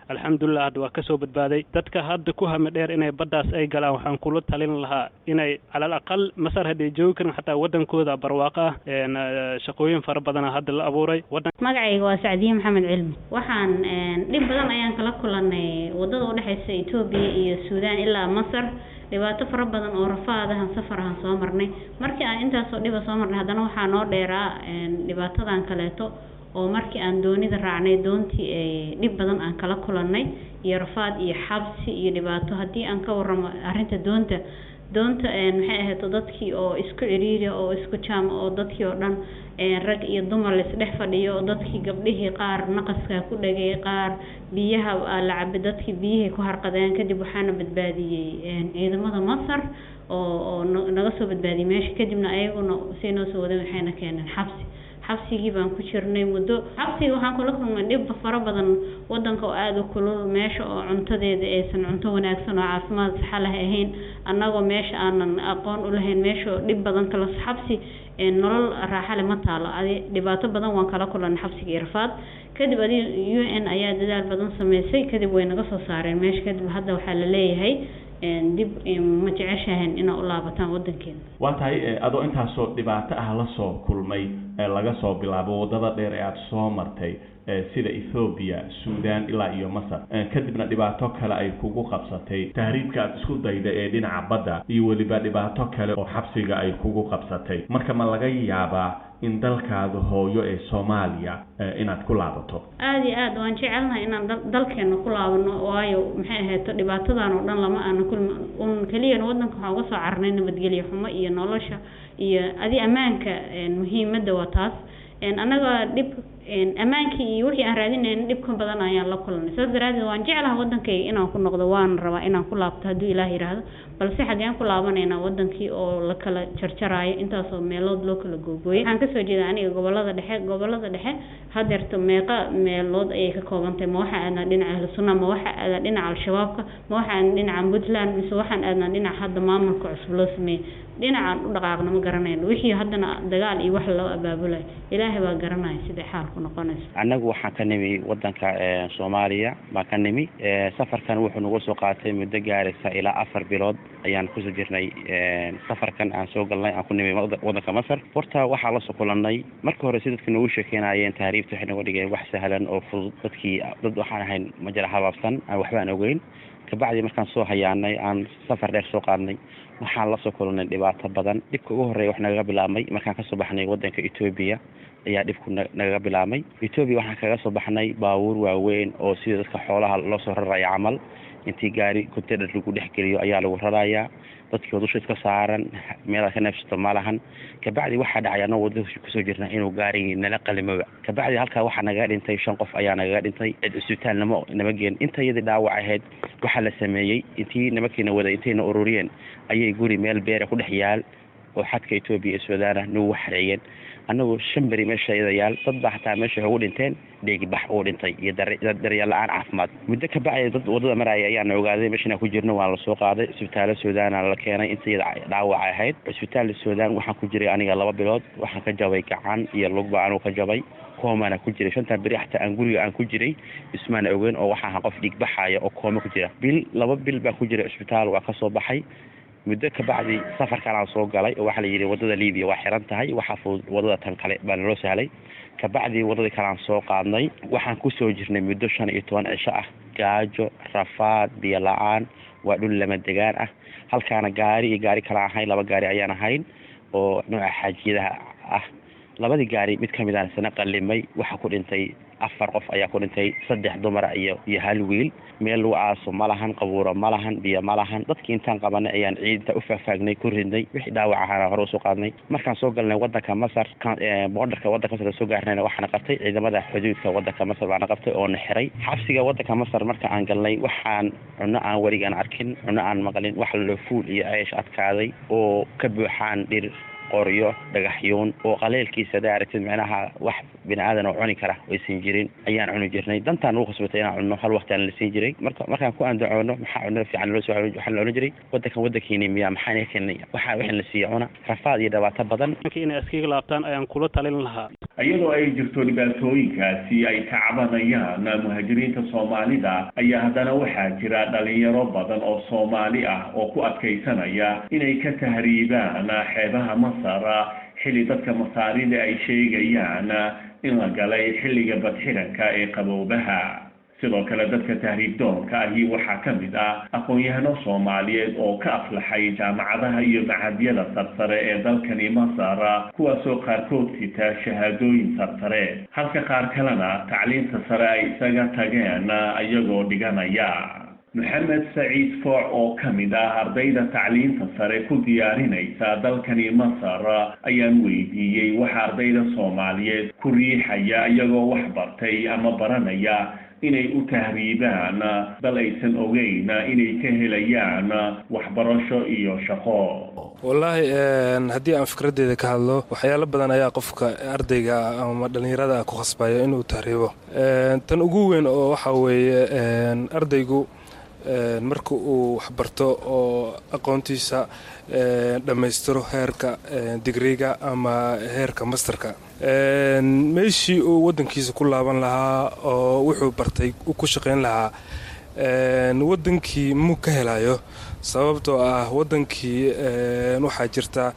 alxamdulilah hadda waa kasoo badbaaday dadka hadda ku hame dheer inay baddaas ay galaan waxaan kula talin lahaa inay calal aqal masar hadday joogi karin xataa wadankooda barwaaqo ah shaqooyin fara badana hadda la abuuray magacayga waa sacdiye maxamed cilmi waxaan dhib badan ayaan kala kulanay wadada udhexeysa etoobiya iyo suudaan ilaa masar dhibaato fara badan oo rafaadahan safar ahan soo marnay markii aan intaasoo dhiba soo marnay haddana waxaa noo dheeraa dhibaatadan kaleeto oo markii aan doonida raacnay doontii dhib badan aan kala kulanay iyo rafaad iyo xabsi iyo dhibaato haddii aan ka waramo arrinta doonta doonta maxay ahayto dadkii oo isku ciriiriya oo isku jaama oo dadkii oo dhan rag iyo dumar laisdhex fadhiyo oo dadkii gabdhihii qaar naqaskaa ku dhagay qaar biyaha la cabay dadkii biyihii ku harqadeen kadib waxaana badbaadiyey ciidamada masar oo oo naga soo badbaadiyey meesha kadibna ayaguna say noo soo wadeen waxayna keeneen xabsi xabsigii baan ku jirnay muddo xabsiga waxaan kula kulmay dhib fara badan wadanka oo aada u kulul meesha oo cuntadeeda aysan cunto wanaagsan oo caafimaad saxa leh ahayn annagoo meesha aanan aqoon u lahayn meesha oo dhib badan kala xabsi nolol raaxa leh ma taalo adi dhibaato badan waan kala kulanay xabsiga iyo rafaad kadib adi u n ayaa dadaal badan sameysay kadib way naga soo saareen meesha kadib hadda waxaa la leeyahay dib ma jeceshahan inaa u laabataan wadankeena waa tahay adoo intaasoo dhibaato ah la soo kulmay laga soo bilaabo waddada dheer ee aada soo martay sida ethoobiya suudaan ilaa iyo masar kadibna dhibaato kale ay kugu qabsatay tahriibka aada isku dayda ee dhinaca badda iyo weliba dhibaato kale oo xabsiga ay kugu qabsatay marka ma laga yaabaa in dalkaada hooyo ee soomaaliya inaad ku laabato aada iyo aad waan jecelnahay inaan dal dalkeena ku laabano waayo maxay ahayto dhibaatadan oo dhan lama aana kulmi un keliyana wadanka waxaan uga soo carnay nabadgelyo xumo iyo nolosha iyo adi ammaanka muhiimadda waa taas annaga dhib ammaankii iyo wixii aan raadinayna dhibka badan ayaan la kulnay saas daraadeed waan jeclaha wadankayga inaan ku noqdo waan rabaa inaan ku laabto hadduu ilaah yidhaahdo balse xaggeen ku laabanaynaa wadankii oo la kala jarjaraayo intaasoo meelood loo kala googooyay waxaan kasoo jeeda aniga gobolada dhexe gobolada dhexe hadeerto meeqa meelood ayay ka koobantahay ma waxaa aadnaa dhinaca ahlu sunna ma waxaa aadnaa dhinaca al-shabaabka ma waxaa aadnaa dhinaca puntland mise waxaan aadnaa dhinaca hadda maamulka cusub loo sameeyey dhinacaan u dhaqaaqna ma garanayno wixii haddana dagaal iyo wax loo abaabulayo ilaahay baa garanaya siday xaalku noqonayso annagu waxaan ka nimi wadanka soomaaliya baan ka nimi safarkan wuxuu nagu soo qaatay muddo gaaraysa ilaa afar bilood ayaan kusoo jirnay safarkan aan soo galnay aan ku nimi wadanka masar horta waxaa lasoo kulanay marka hore si dadka noogu sheekeynayeen tahriibta waxay noga dhigeen wax sahlan oo fudud dadkii dad waxaan ahayn majara habaabsan aan waxba aan ogeyn kabacdi markaan soo hayaanay aan safar dheer soo qaadnay waxaan lasoo kulanay dhibaato badan dhibka ugu horreeya wax nagaga bilaabmay markaan kasoo baxnay wadanka etoobiya ayaa dhibku nagaga bilaabmay etoobiya waxaan kaga soo baxnay baabuur waaweyn oo sida dadka xoolaha loo soo raraya camal intii gaari container lagu dhex geliyo ayaa lagu rarayaa dadkii oo dusha iska saaran meelaad ka neefsato ma lahan kabacdi waxaa dhacay anoo wadada kusoo jirna inuu gaarigii nala qalimoba kabacdi halkaa waxaa nagaga dhintay shan qof ayaa nagaga dhintay cid isbitaal nama nama geen inta iyadii dhaawac ahayd waxaa la sameeyey intii nimankiina waday intayna ururiyeen ayay guri meel beera ku dhex yaal oo xadka etoobiya iyo suudaana nagu waxreeyeen annagu shan beri meesha iyada yaal dad baa xataa meesha ugu dhinteen dheegibax uu dhintay iyo daryeel la-aan caafimaad muddo ka bacdi dad wadada maraya ayaana ogaaday meesha inaan ku jirno waa lasoo qaaday isbitaalo suudaana la keenay inta iyada dhaawac ahayd cisbitaal suudaan waxaan ku jiray aniga laba bilood waxaan ka jabay gacan iyo lugba anugu ka jabay koomana ku jiray shantan beri xataa aan guriga aan ku jiray ismaana ogeyn oo waxaa qof dhiigbaxaya oo kooma ku jira bil laba bil baan ku jiray cisbitaal waa kasoo baxay muddo kabacdi safarkan aan soo galay oo waxaa la yidhi wadada libiya waa xiran tahay waxaa fudud wadada tan kale baa naloo sahlay kabacdi wadadii kale aan soo qaadnay waxaan kusoo jirnay muddo shan iyo toban cisho ah gaajo rafaad biyo la-aan waa dhul lama degaan ah halkaana gaari iyo gaari kale ahayn laba gaari ayaan ahayn oo nooca xaajiyadaha ah labadii gaari mid kamid aan sana qalimay waxaa ku dhintay afar qof ayaa ku dhintay saddex dumara iyo iyo hal wiil meel lagu aaso ma lahan qabuuro ma lahan biyo ma lahan dadkii intaan qabanay ayaan ciidinta u faahfaagnay ku ridnay wixii dhaawac ahaana hore usoo qaadnay markaan soo galnay wadanka masar boordarka wadanka masar soo gaarnayna waxaana qabtay ciidamada xuduudka wadanka masar baana qabtay oo na xiray xabsiga wadanka masar marka aan galnay waxaan cunno aan weligaan arkin cunno aan maqlin wax loo fuul iyo ceesh adkaaday oo ka buuxaan dhir qoryo dhagaxyoon oo qaleelkiisa hadaa aragtid micnaha wax bini aadan oo cuni kara aysan jirin ayaan cuni jirnay dantaan ugu khasbatay inaan cunno hal waqti aan la siin jiray marka markaan ku andacoono maxaa cunno fiican loo soo waxaa la odhan jiray wadankan wadankiini miyaa maxaa naga keenay waxaa wixii la siiya cuna rafaad iyo dhibaato badan inay iskaga laabtaan ayaan kula talin lahaa iyadoo ay jirto dhibaatooyinkaasi ay ka cabanayaan muhaajiriinta soomaalida ayaa haddana waxaa jira dhalinyaro badan oo soomaali ah oo ku adkaysanaya inay ka tahriibaan xeebaha masar xilli dadka masaarida ay sheegayaan in la galay xilliga badxiranka ee qaboobaha sidoo kale dadka tahriib doonka ahi waxaa ka mid ah aqoon-yahano soomaaliyeed oo ka aflaxay jaamacadaha iyo macadyada sarsare ee dalkani masar kuwaasoo qaarkood sita shahaadooyin sarsare halka qaar kalena tacliinta sare ay isaga tageen iyagoo dhiganaya maxamed saciid fooc oo ka mid ah ardayda tacliinta sare ku diyaarinaysa dalkani masar ayaan weydiiyey waxa ardayda soomaaliyeed ku riixaya iyagoo wax bartay ama baranaya inay u tahriibaan dal aysan ogeyn inay ka helayaan waxbarasho iyo shaqo wallaahi haddii aan fikraddeeda ka hadlo waxyaalo badan ayaa qofka ardayga ama dhallinyarada ku khasbaya inuu tahriibo tan ugu weyn oo waxaa weeye ardaygu marka uu waxbarto oo aqoontiisa dhammaystiro heerka digriga ama heerka masterka meeshii uu waddankiisa ku laaban lahaa oo wuxuu bartay ku shaqayn lahaa waddankii muu ka helayo sababtoo ah waddankii waxaa jirta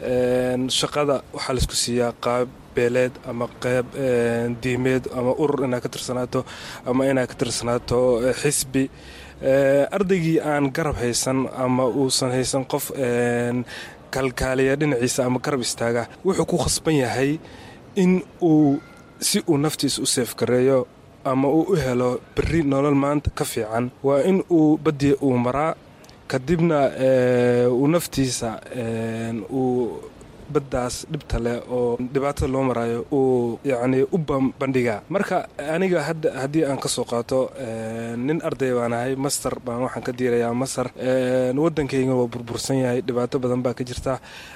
shaqada waxaa laisku siiyaa qaab beeleed ama qeyb diimeed ama urur inaad ka tirsanaato ama inaad ka tirsanaato xisbi ardaygii aan garab haysan ama uusan haysan qof kalkaaliya dhinaciisa ama garab istaaga wuxuu ku khasban yahay in uu si uu naftiisa u seefgareeyo ama uu u helo berri nolol maanta ka fiican waa in uu badiya uu maraa kadibna uu naftiisa uu baddaas dhibta leh oo dhibaatada loo maraayo uu yacnii u bandhigaa marka aniga hadda haddii aan ka soo qaato nin arday baan ahay master baan waxaan ka diirayaa masar waddankayga waa burbursan yahay dhibaato badan baa ka jirta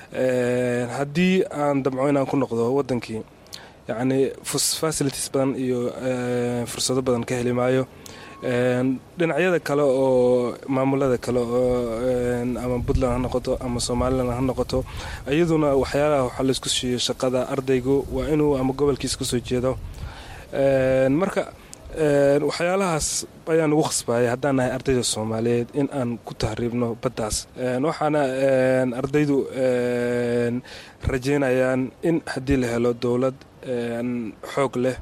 haddii aan damco inaan ku noqdo waddankii yacnii facilities badan iyo fursado badan ka heli maayo dhinacyada kale oo maamulada kale oo ama puntland ha noqoto ama somalilan ha noqoto iyaduna waxyaalaha waxaa laisku siiyo shaqada ardaygu waa inuu ama gobolkiisa kasoo jeedo marka waxyaalahaas ayaan ugu khasbayay haddaan nahay ardayda soomaaliyeed in aan ku tahriibno baddaas waxaana ardaydu rajeynayaan in haddii la helo dowlad xoog leh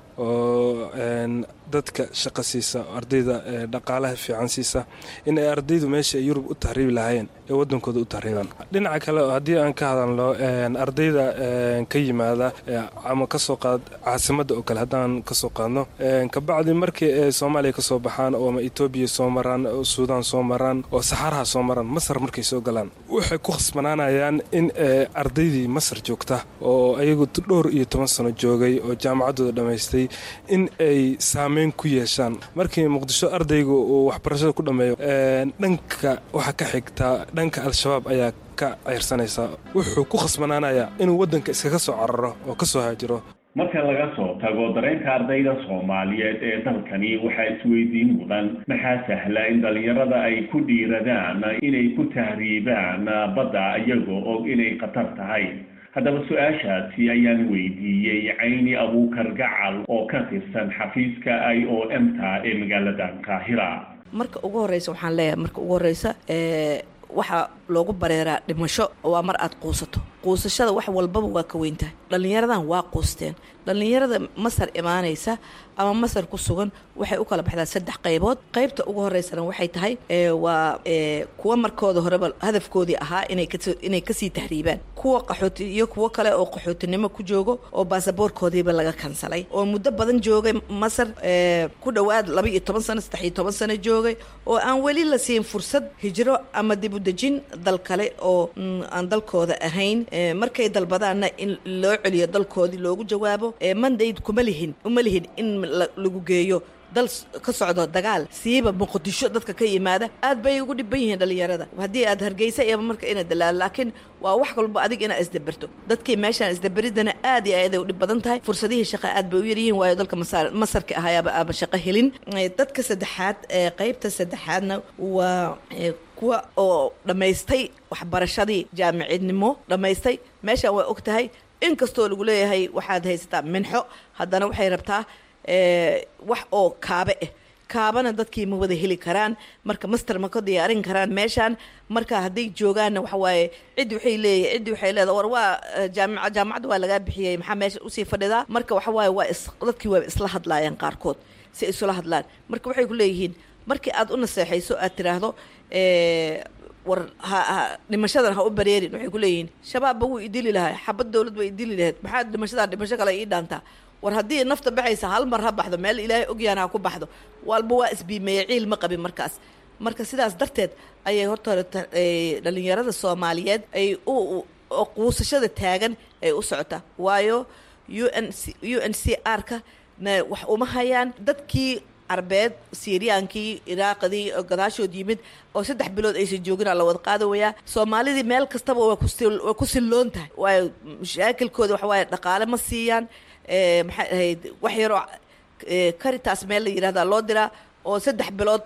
oo dadka shaqa siisa ardayda dhaqaalaha fiican siisa in ay ardaydu meesha ay yurub u tahriibi lahaayeen ee waddankooda u tahriibaan dhinaca kale haddii aan ka hadalno ardayda ka yimaada ama kasoo qaad caasimadda oo kale haddaan kasoo qaadno kabacdi markii ay soomaaliya kasoo baxaan oo ama etoobiya soo maraan oo suudaan soo maraan oo saxaaraha soo maraan masar markay soo galaan waxay ku khasbanaanayaan in ardaydii masar joogta oo ayagu dhowr iyo toban sano joogay oo jaamacaddooda dhammaystay in ay saameyn ku yeeshaan markii muqdisho ardaygu uu waxbarashada ku dhammeeyo dhanka waxaa ka xigta dhanka al-shabaab ayaa ka ceyrsanaysa wuxuu ku khasbanaanayaa inuu waddanka iskaga soo cararo oo ka soo haajiro marka laga soo tago dareenka ardayda soomaaliyeed ee dalkani waxaa isweydiin mudan maxaa sahla in dhallinyarada ay ku dhiiradaan inay ku tahriibaan badda iyagoo og inay khatar tahay haddaba su-aashaasi ayaan weydiiyey cayni abuukar gacal oo ka tirsan xafiiska i o m ta ee magaalada qaahira marka ugu horeysa waxaan leeyahay marka ugu horeysa waxaa loogu bareeraa dhimasho waa mar aad quusato quusashada wax walbaba waa ka weyntahay dhallinyaradan waa quusteen dhallinyarada masar imaanaysa ama masar ku sugan waxay u kala baxdaa saddex qaybood qaybta ugu horeysana waxay tahay waa kuwa markooda horeba hadafkoodii ahaa inay kasii tahriibaan kuwa qaxooti iyo kuwo kale oo qaxootinimo ku joogo oo baasaboorkoodiiba laga kansalay oo muddo badan joogay masar ku dhowaad laba iyo toban sano saddex iyo toban sano joogay oo aan weli la siin fursad hijro ama dib u dejin dal kale oo aan dalkooda ahayn markay dalbadaanna in loo celiyo dalkoodii loogu jawaabo mandayd kuma lihin uma lihin in lagu geeyo dal ka socdo dagaal siiba muqdisho dadka ka yimaada aad bay ugu dhiban yihiin dhallinyarada haddii aad hargeysa iyaba marka ina dalaalo laakiin waa wax walba adig inaa isdaberto dadkii meeshaan isdaberidana aad iyo aad ay u dhib badan tahay fursadihii shaqa aad bay u yaryihiin waayo dalka masarka ahayaaba aaba shaqo helin dadka saddexaad qaybta saddexaadna waa kuwa oo dhammaystay waxbarashadii jaamicidnimo dhammaystay meeshaan waa og tahay inkastoo lagu leeyahay waxaad haysataa minxo haddana waxay rabtaa wax oo kaabe ah kaabana dadkii ma wada heli karaan marka master ma ka diyaarin karaan meeshaan marka hadday joogaanna waxa waaye ciddi waxay leeyahay ciddi waxay leedahay war waa jaamica jaamacadda waa lagaa bixiyey maxaa meesha usii fadhidaa marka waxa waaye waa is dadkii waa isla hadlaayeen qaarkood si ay isula hadlaan marka waxay ku leeyihiin markii aad u naseexayso aad tiraahdo war ha dhimashadan ha u bareerin waxay ku leeyihiin shabaabba wuu idili lahay xabad dowlad way idili lahayd maxaa dhimashadan dhimasho kale ii dhaantaa war haddii nafta baxaysa hal mar ha baxdo meel ilaahay ogyaana ha ku baxdo walba waa isbiimeeye ciil ma qabin markaas marka sidaas darteed ayay horta hore dhalinyarada soomaaliyeed ay u quusashada taagan ay u socotaa waayo u n u n c r ka na wax uma hayaan dadkii carbeed siiriyaankii iraaqadii oo gadaashood yimid oo saddex bilood aysan joogina la wada qaadawayaa soomaalidii meel kastaba waa kuwaa ku silloon tahay waayo mashaakilkooda waxa waaye dhaqaale ma siiyaan maxay ahayd wax yaroo karitaas meel la yidhahdaa loo diraa oo saddex bilood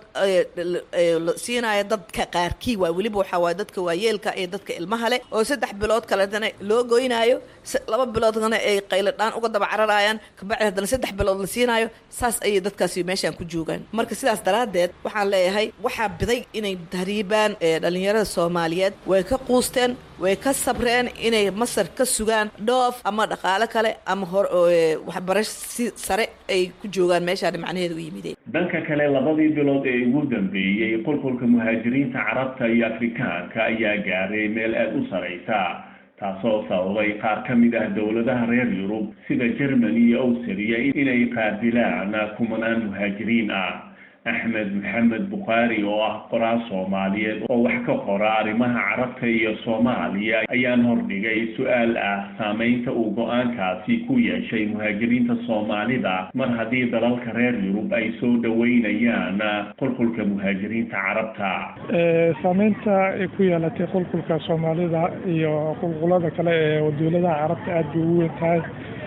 siinaya dadka qaarkii waa weliba waxaa waaye dadka waayeelka iyo dadka ilmaha leh oo saddex bilood kaletana loo goynaayo laba biloodkana ay qayladhaan uga daba cararayaan kabacdi haddana saddex bilood la siinaayo saas ayay dadkaasi meeshaan ku joogaan marka sidaas daraaddeed waxaan leeyahay waxaa biday inay tahriibaan dhalinyarada soomaaliyeed way ka quusteen way ka sabreen inay masar ka sugaan dhoof ama dhaqaale kale ama hor waxbarasho si sare ay ku joogaan meeshaan macnaheeda u yimideen dhanka kale labadii bilood ee ugu dambeeyey qulqulka muhaajiriinta carabta iyo afrikaanka ayaa gaaray meel aada u saraysa taasoo sababay qaar ka mid ah dowladaha reer yurub sida germany iyo awstriya inay qaadilaan kumanaan muhaajiriin ah axmed maxamed bukhaari oo ah qoraal soomaaliyeed oo wax ka qora arrimaha carabta iyo soomaaliya ayaan hordhigay su-aal ah saameynta uu go-aankaasi ku yeeshay muhaajiriinta soomaalida mar haddii dalalka reer yurub ay soo dhoweynayaan qulqulka muhaajiriinta carabta saameynta ay ku yeelatay qulqulka soomaalida iyo qulqulada kale ee dowladaha carabta aada bay ugu weyn tahay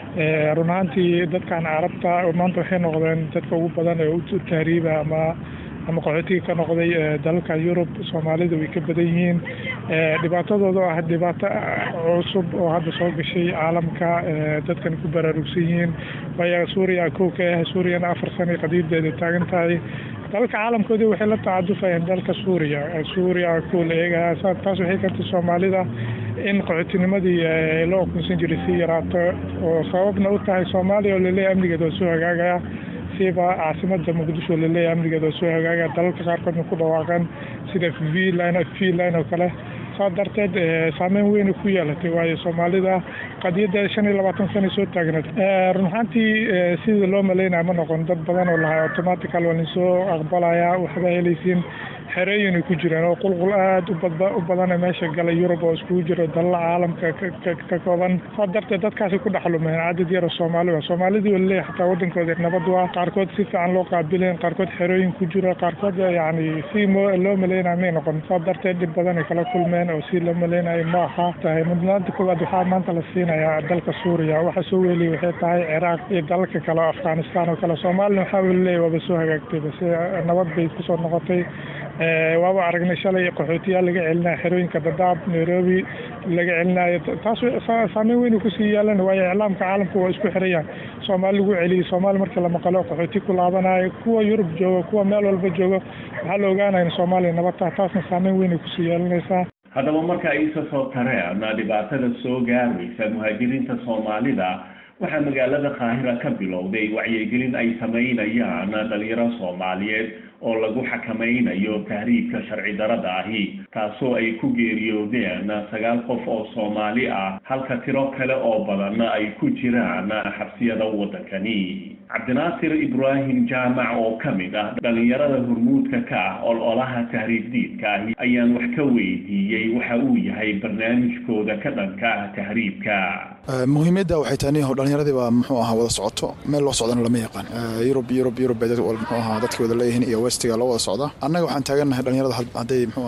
run ahaantii dadkan carabta maanta waxay noqdeen dadka ugu badan ee u tahriiba ama ama qaxootiga ka noqday dalalka yurub soomaalida way ka badan yihiin dhibaatadooda oo ah dhibaato cusub oo hadda soo gashay caalamka dadkan ku baraarugsan yihiin waayo suuriya kow ka ah suuriyana afar sana qadiideeda taagan tahay dalalka caalamkoodii waxay la tacadufayeen dalka suuriya suuriya kow la eegaya taas waxay keentay soomaalida in qaxootinimadii loo okunsan jiray si yaraato oo sababna u tahay soomaaliya oo laleeyahay amnigeeda oo soo hagaagaya siba caasimada muqdisho oo laleeyahay amnigeeda oo soo hagaagaya dalalka qaarkoodna ku dhawaaqeen sida vline vline oo kale saa darteed saameyn weyna ku yeelatay waayo soomaalida qadiyadda shan iyo labaatan sana soo taagneed run ahaantii sidii loo malaynaya ma noqon dad badan oo lahay automatical waa linsoo aqbalaya waxba helaysiin xerooyin ay ku jireen oo qulqul aada u badan meesha galay yurub oo iskugu jiro dalala caalamka ka kooban saa darteed dadkaasi ku dhexlumeen cadad yaro soomaaliba soomaalidii waa laleeyahay xataa wadankooda nabad waa qaarkood si fiican loo qaabileen qaarkood xerooyin ku jiro qaarkood yacni si loo malaynaya may noqon saa darteed dhib badan ay kala kulmeen oo si loo malaynayo ma aha tahay mudnaanta koowaad waxaa maanta la siinayaa dalka suuriya waxa soo weeliyay waxay tahay ciraaq iyo dalalka kale oo afghanistan oo kale soomaalina waxaa laleeyahy waaba soo hagaagtay base nabad bay kusoo noqotay waaba aragnay shalay qaxootiyaal laga celinaya xerooyinka dadaab nairobi laga celinayo taas saameyn weyn kusii yeelan waayo iclaamka caalamka waa isku xirayaan soomaali lagu celiyay soomaali markii la maqalo qaxooti ku laabanayo kuwa yurub jooga kuwa meel walba jooga waxaa la ogaanaya in soomaaliya nabad taha taasna saameyn weyn ay kusii yeelanaysaa haddaba marka aysa soo tareen dhibaatada soo gaaraysa muhaajiriinta soomaalida waxaa magaalada qaahira ka bilowday wacyigelin ay samaynayaan dhalinyaro soomaaliyeed oo lagu xakamaynayo tahriibka sharci darada ahi taasoo ay ku geeriyoodeen sagaal qof oo soomaali ah halka tiro kale oo badan ay ku jiraan xabsiyada waddankani cabdinaasir ibraahim jaamac oo ka mid ah dhalinyarada hormuudka ka ah ololaha tahriib diidka ahi ayaan wax ka weydiiyey waxa uu yahay barnaamijkooda ka dhanka ah tahriibka muhiimadda waxay tahay nin dhallinyaradii baa muxuu ahaa wada socoto meel loo socdana lama yaqaan yurub yurub yurub bay muxuu ahaa dadkii wada leeyihiin iyo westiga loo wada socda annaga waxaan taagannahay dhallinyarada hadday muxuu ahaa suurtagal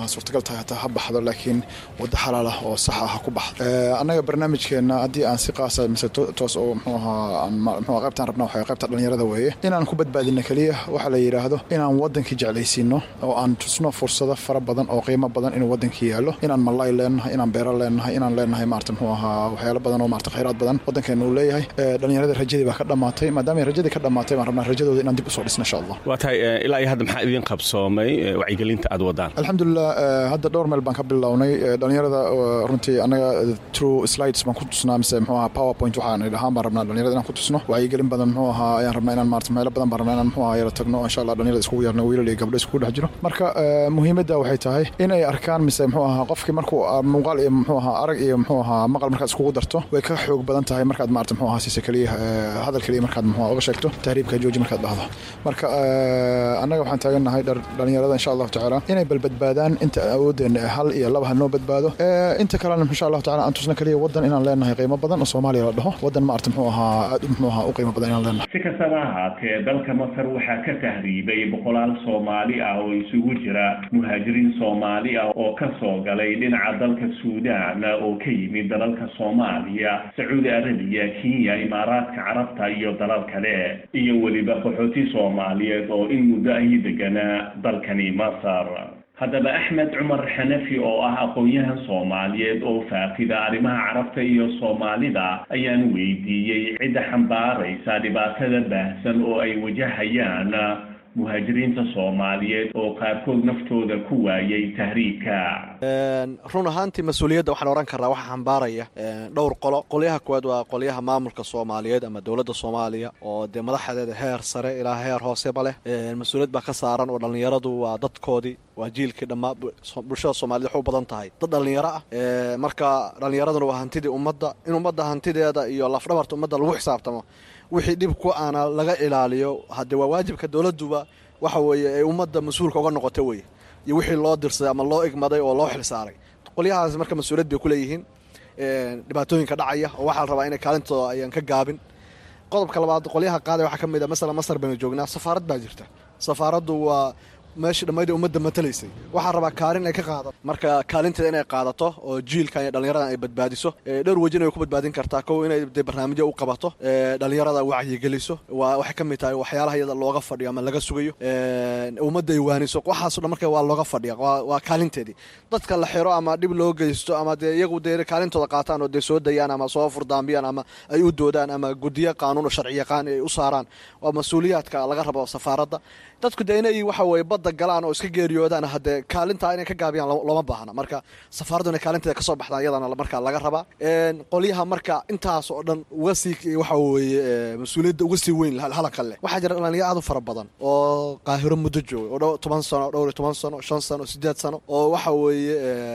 tahay hataa ha baxdo laakiin waddo xalaal ah oo sax ah ha ku baxdo annaga barnaamijkeenna haddii aan si qaasa mise toos oo muxuu ahaa muxuu qaybtaan rabna waxay qaybta dhalinyarada weeye inaan ku badbaadino keliya waxa la yidhaahdo inaan waddankii jeclaysiino oo aan tusno fursado fara badan oo qiimo badan inuu waddankii yaallo inaan malay leenahay inaan beero leenahay inaan leenahay maarata muxuu ahaa waxyaalo badan oo maarata khayraad badan waddankeena uu leeyahay dhalinyarada rajadii baa ka dhammaatay maadaama rajadii ka dhammaatay baan rabnaa rajadooda inaan dib usoo dhisno insha allah waa tahay ilaa iyo hadda maxaa idiin qabsoomay wacyigelinta aad wadaan alxamdulilah hadda dhowr meel baan ka bilownay dhalinyarada runtii annaga true slides baan ku tusnaa mise muxuu ahaa powerpoint waxaan idhahaan baan rabnaa dhalinyarada inaan ku tusno wacyigelin badan muxuu ahaa ayaan rabnaa inaan maarata meelo badan baan rabnaa inaan muxuu ahaa yara tagno insha allah dhalinyarada iskugu yeerno wiilal iyo gabdho iskugu dhex jiro marka muhiimadda waxay tahay inay arkaan mise muxuu ahaa qofkii markuu muuqaal iyo muxuu ahaa arag iyo muxuu ahaa maqal markaad iskugu darto way ka xoog badan tahay markaad maarata muxuu ahaa siisa keliya hadal keliya markaad muxuu uga sheegto tahriibka jooji markaad dhahdo marka annaga waxaan taagannahay dhalinyarada insha allahu tacaala inay balbadbaadaan inta awoodeenna hal iyo laba ha noo badbaado inta kalena insha allahu tacaala aan tusna keliya waddan inaan leenahay qiimo badan oo soomaaliya la dhaho waddan maarata muxuu ahaa aad muxuu ahaa u qiimo badan inaan leenahay si kastaba ahaatee dalka masar waxaa ka tahriibay boqolaal soomaali ah oo isugu jira muhaajiriin soomaali ah oo ka soo galay dhinaca dalka suudaan oo ka yimid dalalka soomaaliya sacuudi arabiya kenya imaaraadka carabta iyo dalal kale iyo weliba qaxooti soomaaliyeed oo in muddo ahi deganaa dalkani masar haddaba axmed cumar xanafi oo ah aqoon-yahan soomaaliyeed oo faaqida arrimaha carabta iyo soomaalida ayaan weydiiyey cidda xambaaraysa dhibaatada baahsan oo ay wajahayaan muhaajiriinta soomaaliyeed oo qaarkood naftooda ku waayay tahriibka run ahaantii mas-uuliyadda waxaan ohan karnaa waxaa xambaaraya dhowr qolo qolyaha koowaad waa qolyaha maamulka soomaaliyeed ama dowladda soomaaliya oo dee madaxdeeda heer sare ilaa heer hooseba leh mas-uuliyad baa ka saaran oo dhallinyaradu waa dadkoodii waa jiilkii dhammaa bulshada soomaaliyed waxu badan tahay dad dhallinyaro ah marka dhallinyaraduna waa hantidii ummadda in ummadda hantideeda iyo lafdhabarta ummadda lagu xisaabtamo wixii dhib ku aana laga ilaaliyo haddee waa waajibka dowladduba waxa weeye ay ummadda mas-uulka uga noqota weye iyo wixii loo dirsaday ama loo igmaday oo loo xilsaaray qolyahaas marka mas-uuliyad bay ku leeyihiin dhibaatooyinka dhacaya oo waxaa la rabaa inay kaalintooda ayaan ka gaabin qodobka labaad qolyaha qaada waxaa ka mid a masala masar baynu joognaa safaarad baa jirta safaaraddu waa meeshii dhammayda ummadda matalaysay waxaa rabaa kaalin ay ka qaadato marka kaalinteeda inay qaadato oo jiilkan iyo dhallinyaradan ay badbaadiso dhowr wejin ay ku badbaadin kartaa kow inay de barnaamijyo u qabato dhallinyarada wacyigeliso waa waxay ka mid tahay waxyaalaha iyada looga fadhiyo ama laga sugayo ummadda ay waaniso waxaaso dhan marka waa looga fadhiya waa kaalinteedii dadka la xiro ama dhib loo geysto ama dee iyagu dee kaalintooda qaataan oo dee soo dayaan ama soo furdaambiyaan ama ay u doodaan ama guddiyo qaanuun oo sharci yaqaan ay u saaraan waa mas-uuliyaadka laga rabo safaaradda dadku dee inay waxa weye badda galaan oo iska geeriyoodaan haddee kaalintaa inay ka gaabiyaan looma baahna marka safaaraddu inay kaalinteeda kasoo baxdaan iyadana markaa laga rabaa qolyaha marka intaas oo dhan uga sii waxa weeye mas-uuliyadda uga sii weyn halanka leh waxaa jira dhalinyaro aad u fara badan oo qaahiro muddo jooga oo dhow toban sano dhowr iyo toban sano shan sano siddeed sano oo waxa weeye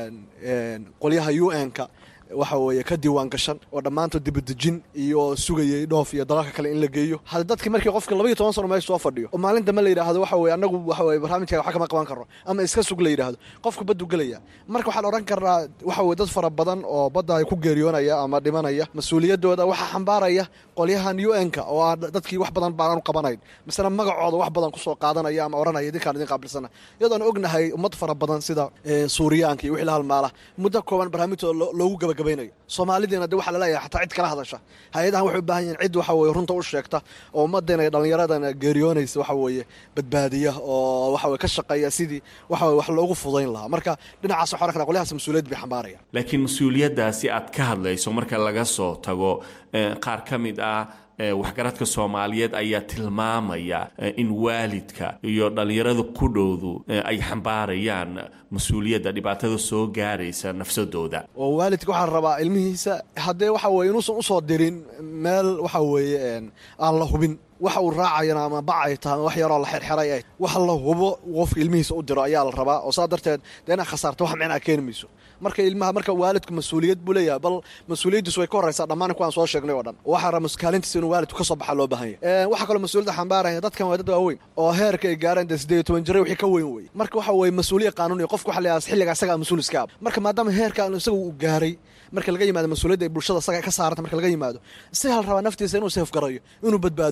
qolyaha u n-ka waxa weeye ka diiwaan gashan oo dhammaantood dibadejin iyo sugayay dhoof iyo dalalka kale in la geeyo hadda dadkii markii qofka labaiyo toban sano meesha soo fadhiyo oo maalin dambe la yidhaahdo waxa weye annagu waxa weye barnaamijka wax kama qaban karno ama iska sug la yidhaahdo qofka baddu gelaya marka waxaan odhan karnaa waxa weye dad fara badan oo badda ay ku geeriyoonaya ama dhimanaya mas-uuliyaddooda waxaa xambaaraya qolyahan u n-ka oo ah dadkii wax badan baanan u qabanayn misena magacooda wax badan kusoo qaadanaya ama odhanaya idinkaan idin qaabilsana iyadoon ognahay ummad fara badan sida suuriyaanka iyo wixii la halmaala muddo kooban barnaamijtooda loogu gabagabaynayo soomaalidiina de waxaa laleeyahay xataa cid kala hadasha hay-adahan waxay u baahan yihin cid waxa weye runta u sheegta oo ummaddeena iyo dhallinyaradana geeriyoonaysa waxa weeye badbaadiya oo waxa weye ka shaqeeya sidii waxa weye wax loogu fudayn lahaa marka dhinacaas waxaa ohan kara qolyahaas mas-uuliyad bay xambaarayaan laakiin mas-uuliyaddaasi aad ka hadlayso marka laga soo tago qaar ka mid ah waxgaradka soomaaliyeed ayaa tilmaamaya in waalidka iyo dhallinyarada ku dhowdu ay xambaarayaan mas-uuliyadda dhibaatada soo gaaraysa nafsadooda oo waalidka waxaa rabaa ilmihiisa haddee waxa weye inuusan usoo dirin meel waxa weeye aan la hubin waxa uu raacayana ama bacay tahay wax yaroo la xirxiray ay wax la hubo qofka ilmihiisa u diro ayaa la rabaa oo saa darteed dee inaad khasaarto wax micnaa keeni mayso marka ilmaha marka waalidku mas-uuliyad buu leeyahay bal mas-uuliyaddiisu way ka horraysaa dhammaan kuwaan soo sheegnay oo dhan waxaa raba kaalintiisa inuu waalidku ka soo baxa loo baahan yahay waxaa kaloo mas-uuliyadda xambaaraya dadkan waa dad waaweyn oo heerka ay gaareen dee siddeed iyo toban jiray wixii ka weyn wey marka waxa weeye mas-uuliya qaanuuniya qofku waxa leeyahay xilliga isagaa mas-uul iska ab marka maadaama heerka isaga uu gaaray marka laga yimaado mas-uuliyadda ay bulshada isaga ka saaranta marka laga yimaado isagaa la rabaa naftiisa inuu seefgarayo inuu badbaadiyo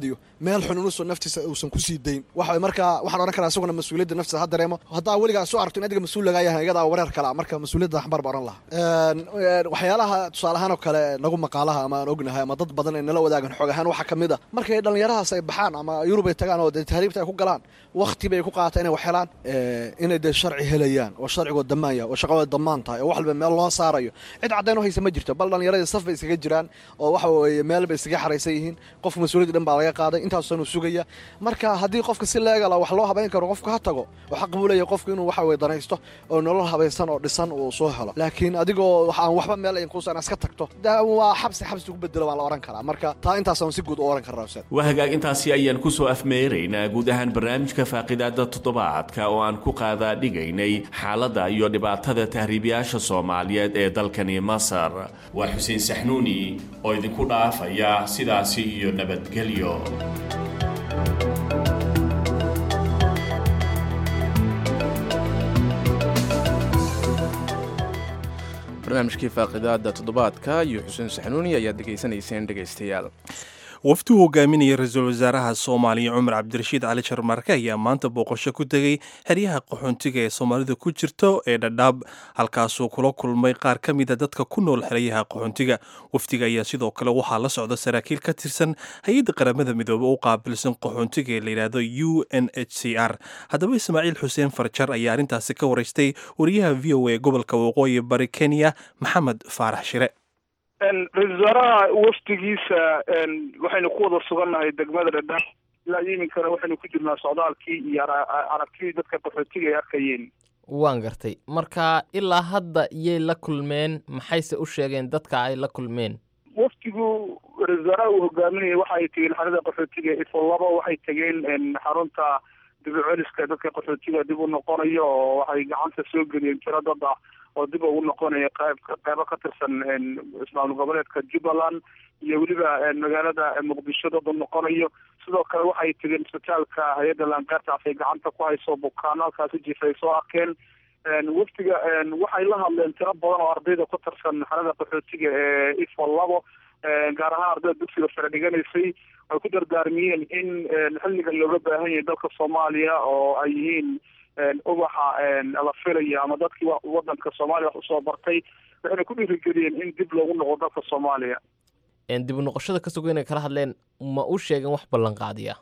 meel xun inuusan naftiisa uusan ku sii dayn waxa marka waxaan odhan karaa isaguna mas-uuliyadda naftiisa ha dareemo haddaa weligaa soo aragto in adiga mas-uul lagaa yahay iyadaa wareer kala marka mas-uuliyadda xambar baa odhan lahaa waxyaalaha tusaale ahaan oo kale nagu maqaalaha ama aan ognahay ama dad badan ay nala wadaagan xoog ahaan waxaa ka mid a markay dhallinyarahaas ay baxaan ama yurub ay tagaan oo dee tahriibta ay ku galaan wakti bay ku qaata inay wax helaan inay dee sharci helayaan oo sharcigoo damaan yahay oo shaqadooda damaan tahay oo wax walba meel loo saarayo cid caddayn u haysa ma jirto bal dhallinyaradii saf bay iskaga jiraan oo waxa weeye meel bay iskaga xaraysan yihiin qof mas-uuliyadda dhan baa laga qaaday intaasusan uu sugaya marka haddii qofka si leegala wax loo habayn karo qofka ha tago oo xaq buu leeyahay qofku inuu waxa weye danaysto oo nolol habaysan oo dhisan uu soo helo laakiin adigoo aan waxba meel ay kuusan iska tagto waa xabsi xabsi ugu bedelo waan la oran karaa marka taa intaasaan si guud u oran karnaa ustaad waa hagaag intaasi ayaan ku soo afmeeraynaa guud ahaan barnaamijka faaqidaada toddobaadka oo aan ku qaadaa dhigaynay xaaladda iyo dhibaatada tahriibayaasha soomaaliyeed ee dalkani masar waa xuseen saxnuuni oo idinku dhaafaya sidaasi iyo nabadgelyo barnaamijkii faaqidaada toddobaadka iyo xuseen saxnuuni ayaad degeysanayseen dhegaystayaal wafdi uu hogaaminaya ra-iisul wasaaraha soomaaliya cumar cabdirashiid cali jarmarke ayaa maanta booqasho ku tegey xeryaha qaxoontiga ee soomaalida ku jirto ee dhadhaab halkaasuu kula kulmay qaar ka mida dadka ku nool xeryaha qaxoontiga wafdiga ayaa sidoo kale waxaa la socda saraakiil ka tirsan hay-adda qaramada midoobe u qaabilsan qaxoontiga ee layidhaahdo u n h c r haddaba ismaaciil xuseen farjar ayaa arrintaasi ka waraystay wariyaha v o a gobolka waqooyi bari kenya maxamed faarax shire ra-isul wasaaraha wafdigiisa waxaynu ku wada sugannahay degmada dhadhaab ilaa iminkana waxaynu ku jirnaa socdaalkii iyo aragtidii dadka qaxootiga ay arkayeen waan gartay marka ilaa hadda iyay la kulmeen maxayse u sheegeen dadka ay la kulmeen wafdigu ra-isul wasaaraha uu hogaaminayay waxa ay tegeen xarada qaxootiga ifo laba waxay tegeen xarunta dib u celiska dadka qaxootiga dib u noqonayo oo waxay gacanta soo geliyeen tiro dad ah oo dib ugu noqonaya qayb qaybo ka tirsan ismaamul goboleedka jubbaland iyo weliba magaalada muqdisho dad u noqonayo sidoo kale waxay tegeen isbitaalka hay-adda laangaartaas ay gacanta ku hayso bukaano halkaasi jifa ay soo arkeen wafdiga waxay la hadleen tiro badan oo ardayda ku tirsan xarada qaxootiga ee ifo labo gaar ahaan ardayda dugsiga sare dhiganaysay ay ku dardaarmiyeen in xilligan looga baahan yahay dalka soomaaliya oo ay yihiin ubaxa la filaya ama dadkii wadanka soomaaliya wax usoo bartay waxayna ku dhiirigeliyeen in dib loogu noqdo dalka soomaaliya dib u noqoshada ka sugo inay kala hadleen ma u sheegeen wax ballanqaadiya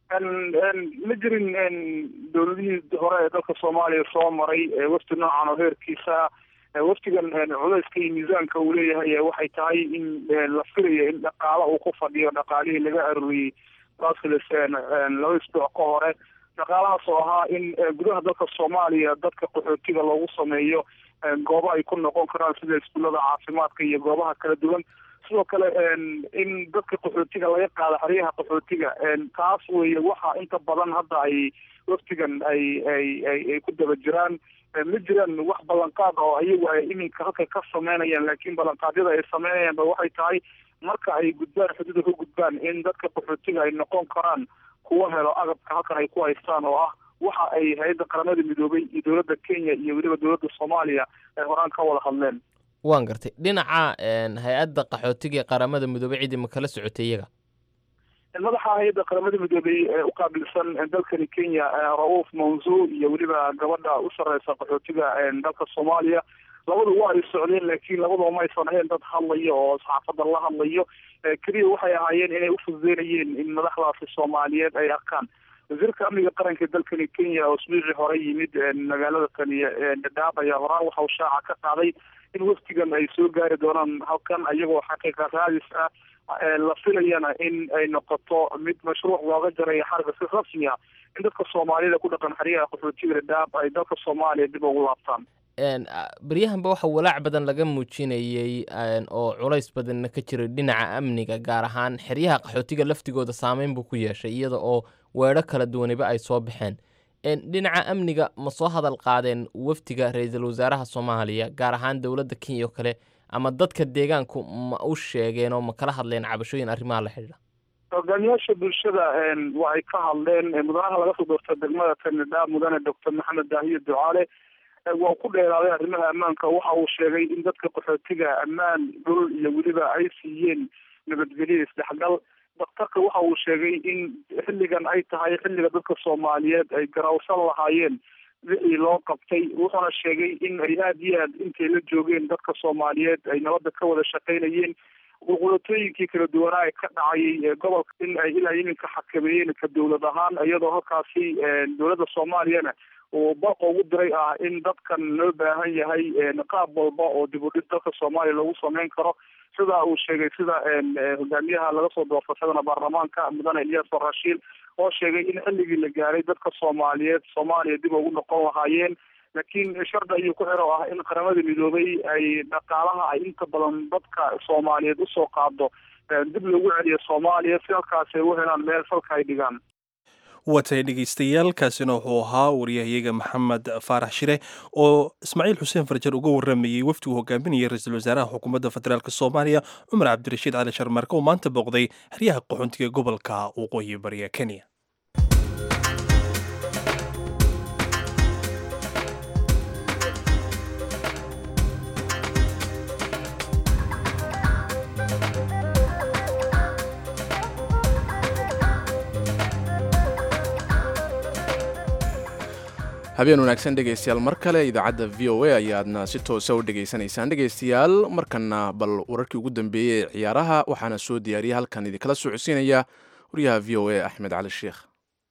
ma jirin dowladihii hore ee dalka soomaaliya soo maray wafdi noocan oo heerkiisa wafdigan cudayska iyo miisaanka uu leeyahay waxay tahay in la filayo in dhaqaala uu ku fadhiyo dhaqaalihii laga arooriyey brussels laba isbuuc ka hore dhaqaalahaas oo ahaa in gudaha dalka soomaaliya dadka qaxootiga loogu sameeyo goobo ay ku noqon karaan sida iskuullada caafimaadka iyo goobaha kala duwan sidoo kale in dadka qaxootiga laga qaado xeryaha qaxootiga taas weeye waxa inta badan hadda ay waftigan ay ay ay ay ku daba jiraan ma jiraan wax ballanqaad oo ayagu ay iminka halka ka sameynayaan laakiin ballanqaadyada ay sameynayaan ba waxay tahay marka ay gudbaan xuduuda ka gudbaan in dadka qaxootiga ay noqon karaan kuwa helo agabka halkan ay ku haystaan oo ah waxa ay hay-adda qaramada midoobay iyo dowladda kenya iyo weliba dowladda soomaaliya ay horaan ka wada hadleen waan gartay dhinaca hay-adda qaxootiga ee qaramada midoobey cidii ma kala socotay iyaga madaxa hay-adda qaramada midoobey ee u qaabilsan dalkani kenya ra-uuf manzo iyo weliba gabadha u sareysa qaxootiga dalka soomaaliya labadu waa ay socdeen laakiin labadaba ma aysan ahayn dad hadlayo oo saxaafadda la hadlayo keliya waxay ahaayeen inay ufududeynayeen in madaxdaasi soomaaliyeed ay arkaan wasiirka amniga qaranka dalkani kenya oo isbiiqii hore yimid magaalada kani dhadhaab ayaa horaan waxa uu shaaca ka qaaday in waftigan ay soo gaari doonaan halkan iyagoo xaqiiqa raadis ah la filayana in ay noqoto mid mashruuc looga jarayo xarga si rasmi ah in dadka soomaalida ku dhaqan xeryaha qaxootiga dhadhaab ay dalka soomaaliya dib ugu laabtaan baryahanba waxa walaac badan laga muujinayey oo culays badanna ka jiray dhinaca amniga gaar ahaan xeryaha qaxootiga laftigooda saameyn buu ku yeeshay iyada oo weedho kala duwaniba ay soo baxeen dhinaca amniga ma soo hadal qaadeen wafdiga ra-iisul wasaaraha soomaaliya gaar ahaan dowladda kenya oo kale ama dadka deegaanku ma u sheegeen oo ma kala hadleen cabashooyin arrimaha la xidhiidha hogaamiyaasha bulshada waa ay ka hadleen mudanaha laga soo doorta degmada kanidha mudane doctor maxamed daahiye ducaale waa ku dheeraaday arrimaha ammaanka waxa uu sheegay in dadka qaxootiga ammaan dhul iyo weliba ay siiyeen nabadgelyo isdhexgal daktarka waxa uu sheegay in xilligan ay tahay xilliga dadka soomaaliyeed ay garawsan lahaayeen wixii loo qabtay wuxuuna sheegay in ay aada iyo aad intay la joogeen dadka soomaaliyeed ay nabadda ka wada shaqaynayeen qulqulatooyinkii kala duwanaa ee ka dhacayay gobolka in ay ilaa iminka xakameeyeen ka dowlad ahaan iyadoo halkaasi dowladda soomaaliyana uu baqa ugu diray ah in dadkan loo baahan yahay qaab walba oo dib u dhig dalka soomaaliya lagu sameyn karo sida uu sheegay sida hogaamiyaha laga soo doortashadana baarlamaanka mudane ilyas rashiil oo sheegay in xilligii la gaaray dadka soomaaliyeed soomaaliya dib ugu noqon lahaayeen laakiin shardi ayuu ku xiro ah in qaramada midoobay ay dhaqaalaha ay inta badan dadka soomaaliyeed usoo qaado dib loogu celiyo soomaaliya si halkaas ay u helaan meel falka ay dhigaan watay dhegeystayaal kaasina wuxuu ahaa waryahayaga maxamed faarax shire oo ismaaciil xuseen farjar uga waramayey wafdigu hogaaminayay ra-iisul wasaaraha xukuumadda federaalk soomaaliya cumar cabdirashiid cali sharmarke oo maanta booqday xeryaha qaxoontiga gobolka waqooyi bariga kenya habeen wanaagsan dhegaystayaal mar kale idaacadda v o a ayaadna si toosa u dhegaysanaysaan dhegaystayaal markana bal wararkii ugu dambeeyey ee ciyaaraha waxaana soo diyaariyay halkan idinkala socodsiinaya wariyaha v o a axmed cali sheekh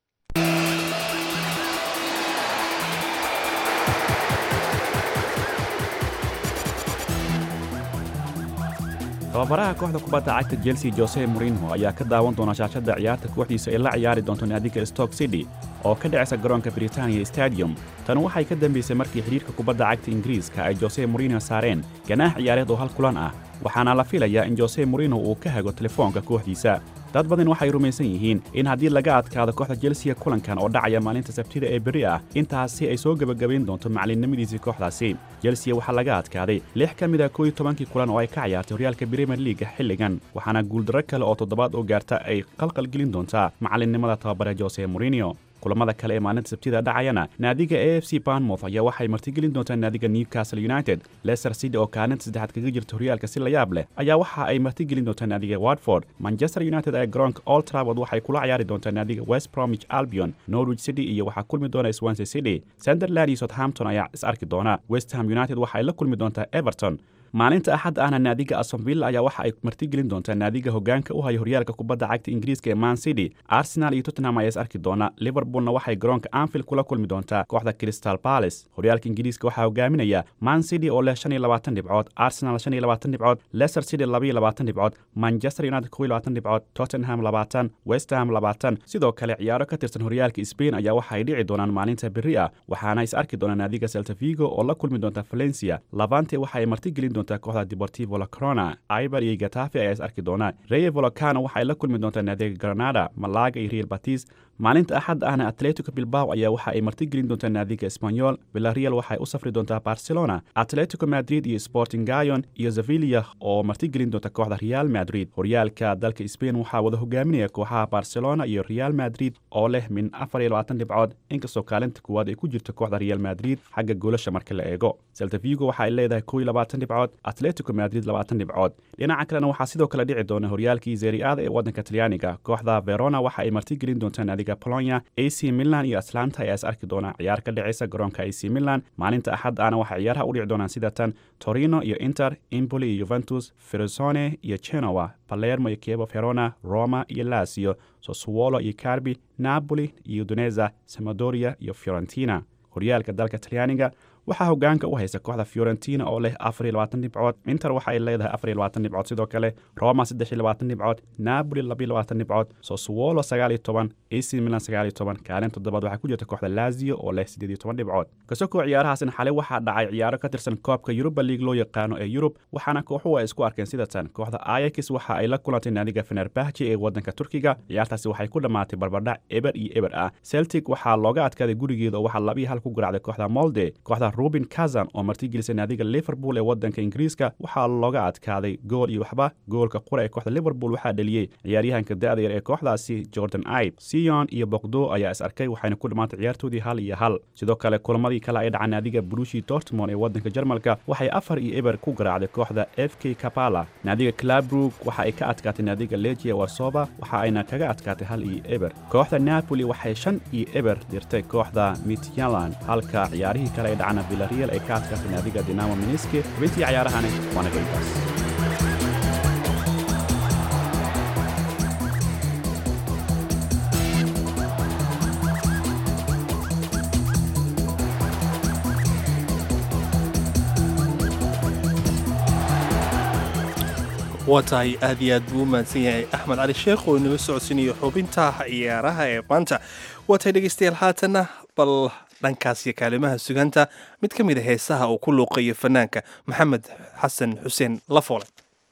tababaraha kooxda kubadda cagta chelsea jose morinho ayaa ka daawan doona shaashadda ciyaarta kooxdiisa ay la ciyaari doonto naadiga stoke city oo ka dhacaysa garoonka britania stadium tani waxay ka dambaysay markii xidhiirka kubadda cagta ingiriiska ay jose morinho saareen ganaax ciyaareed oo hal kulan ah waxaana la filayaa in jose morinho uu ka hago telefoonka kooxdiisa dad badan waxay rumaysan yihiin in haddii laga adkaado kooxda jelsiya kulankan oo dhacaya maalinta sabtida ee berri ah intaasi ay soo gebagabayn doonto macalinnimadiisii kooxdaasi jelsiya waxaa laga adkaaday lix ka mid a kooiyo tobankii kulan oo ay ka ciyaartay horyaalka bremier liiga xilligan waxaana guuldarro kale oo toddobaad oo gaarta ay qalqalgelin doontaa macalinnimada tababare jose morinio kulamada kale ee maalinta sabtida dhacayana naadiga a f c banmouth ayaa waxay martigelin doontaa naadiga newcastle united leicester city oo kaalinta saddexaad kaga jirta horyaalka si la yaab leh ayaa waxa ay martigelin doontaa naadiga watford manchester united ee garoonka old trafford waxay kula ciyaari doontaa naadiga west bromwich albion norwich city iyo waxaa kulmi doona swansea city sunderland iyo southampton ayaa is arki doona west ham united waxa ay la kulmi doontaa everton maalinta axad ahna naadiga astonville ayaa waxa ay martigelin doontaa naadiga hogaanka u haya horyaalka kubadda cagta ingiriiska ee man city arsenal iyo tottenham ayaa is arki doona liverpoolna waxay garoonka anfield kula kulmi doontaa kooxda crystal palace horyaalka ingiriiska waxaa hogaaminaya man city oo leh shan iyo labaatan dhibcood arsenal shan iyo labaatan dhibcood leicester city laba iyo labaatan dhibcood manchester united kow iyo labaatan dhibcood tottenham labaatan west ham labaatan sidoo kale ciyaaro ka tirsan horyaalka spain ayaa waxa ay dhici doonaan maalinta berri ah waxaana is arki doona naadiga celta vigo oo la kulmi doonta valencia lavante waxa ay martigelin kooxda deportivo la corona ibar iyo gatafe ayaa is arki doona reye volocano waxay la kulmi doontaa naadiga granada malaga iyo real batis maalinta axad ahna atletico bilbao ayaa waxa ay martigelin doontaa naadiga espanyol villarreal waxay u safri doontaa barcelona atletico madrid iyo sporting gayon iyo sevilla oo martigelin doonta kooxda real madrid horyaalka dalka spain waxaa wada hogaaminaya kooxaha barcelona iyo real madrid oo leh min afar iyo labaatan dhibcood inkastoo kaalinta kuwaad ay ku jirto kooxda real madrid xagga goolasha marka la eego celta vigo waxa ay leedahay kow iyo labaatan dhibcood atletico madrid labaatan dhibcood dhinaca kalena waxaa sidoo kale dhici doona horyaalkii zeriada ee waddanka talyaaniga kooxda verona waxa ay martigelin doontaa naadiga polonia ac milan iyo atlanta ayaa is arki doona ciyaar ka dhacaysa garoonka ac milan maalinta axad ahna waxay ciyaaraha u dhici doonaan sida tan torino iyo inter impoli iyo juventus ferozone iyo genoa palermo iyo kievo verona roma iyo lazio sossuolo iyo carbi napoli iyo uduneza samadoria iyo fiorentina horyaalka dalka talyaaniga waxaa hogaanka u haysa kooxda fiorentina oo leh afar iyo labaatan dhibcood inter waxa ay leedahay afar iyo labaatan dhibcood sidoo kale roma saddex iyo labaatan dhibcood napoli laba iyo labaatan dhibcood sossuolo sagaal iyo toban ac milan sagaal iyo toban kaalin toddobaad waxaa ku jirta kooxda lazio oo leh siddeed iyo toban dhibcood kasokoo ciyaarahaasna xalay waxaa dhacay ciyaaro ka tirsan koobka yuruba league loo yaqaano ee yurub waxaana kooxuhu ay isku arkeen sida tan kooxda ayax waxa ay la kulantay naadiga fenerbahje ee waddanka turkiga ciyaartaasi waxay ku dhammaatay barbardhac eber iyo eber ah celtic waxaa looga adkaaday gurigeeda oo waxaa laba iyo hal ku garaacday kooxda molde kooxda ruben kazan oo martigelisay naadiga liverpool ee waddanka ingiriiska waxaa looga adkaaday gool iyo waxba goolka qura ee kooxda liverpool waxaa dhaliyey ciyaaryahanka da'da yar ee kooxdaasi jordan aib sion iyo bokdo ayaa is arkay waxayna ku dhammaantay ciyaartoodii hal iyo hal sidoo kale kulamadii kale ay dhacaan naadiga brushi dortmond ee waddanka jarmalka waxay afar iyo eber ku garaacday kooxda f k kapala naadiga clabrug waxa ay ka adkaatay naadiga legia warsoba waxa ayna kaga adkaatay hal iyo eber kooxda napoli waxay shan iyo eber dirtay kooxda mityalan halka ciyaarihii kale ay dhacana villarreal ay ka adkaatay naadiga dinamo miniske xubintii ciyaarahani waana galkaas waa tahay aad iyo aad buu u mahadsan yahay axmed cali sheekh oo inala socodsiinayo xubinta ciyaaraha ee maanta waa tahay dhegaystayaal haatanna bal dhankaas iyo kaalimaha suganta mid ka mid a heesaha uu ku luuqayo fanaanka maxamed xasan xuseen lafoole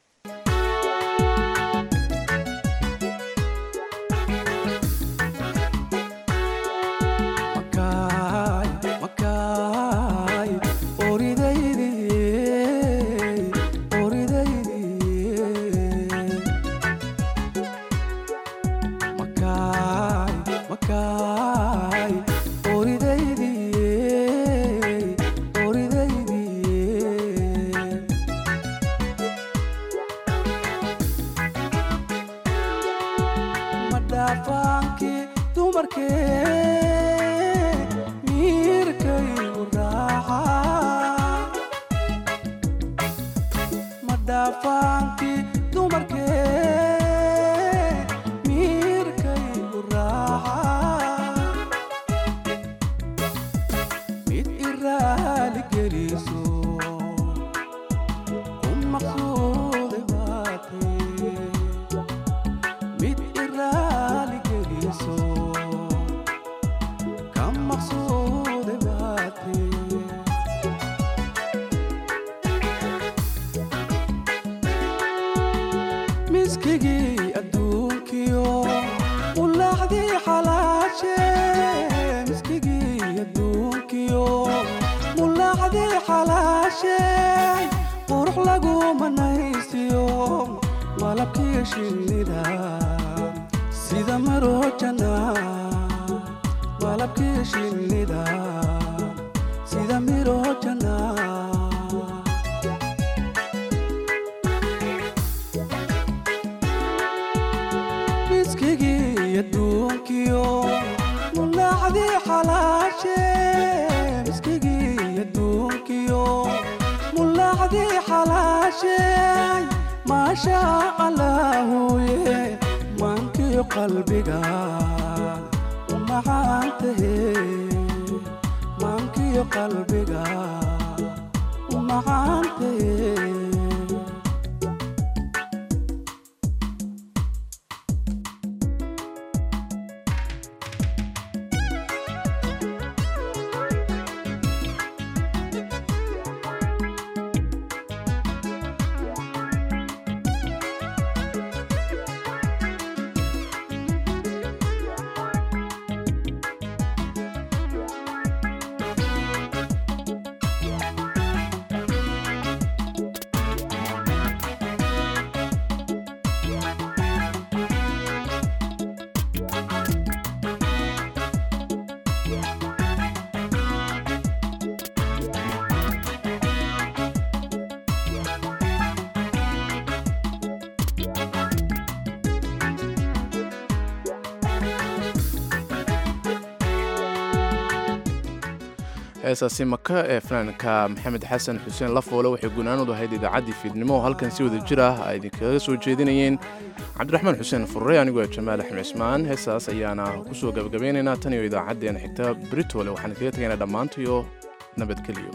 heesaasi maka ee fanaanka maxamed xasan xuseen lafoole waxay gunaanadu ahayd idaacaddii fiidnimo oo halkan si wada jir ah ay idinkaga soo jeedinayeen cabdiraxmaan xuseen furre anigoo jamaal axmed cismaan heesaas ayaana kusoo gabagabeynaynaa tan iyo idaacaddeena xigta britole waxaan idinkaga tegaynaa dhammaantiyo nabadgelyo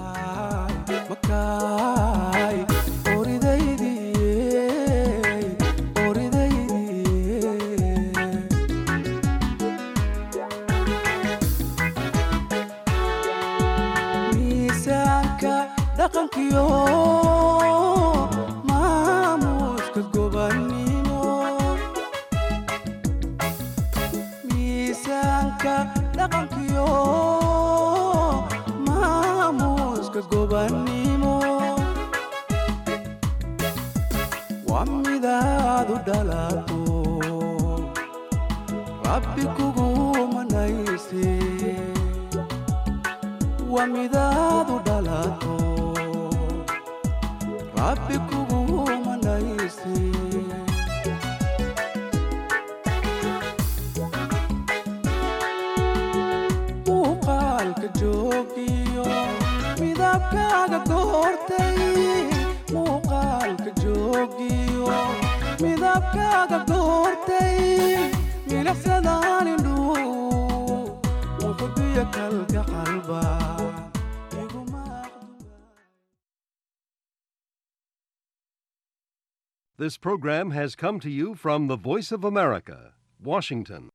maamuuska gobanimo miisaanka dhaqankiyo maamu mooska gobannimo waa midaad u dhalato rabbi kugu manayse waa midaad u dhalato rabbi kugu manayse muuqaalka joogiyo midabkaaga goortay muuqaalka joogiyo midabkaaga goortay milicsadaan indhuu muqdiyo kalka qalba This program has come to you from the Voice of America, Washington.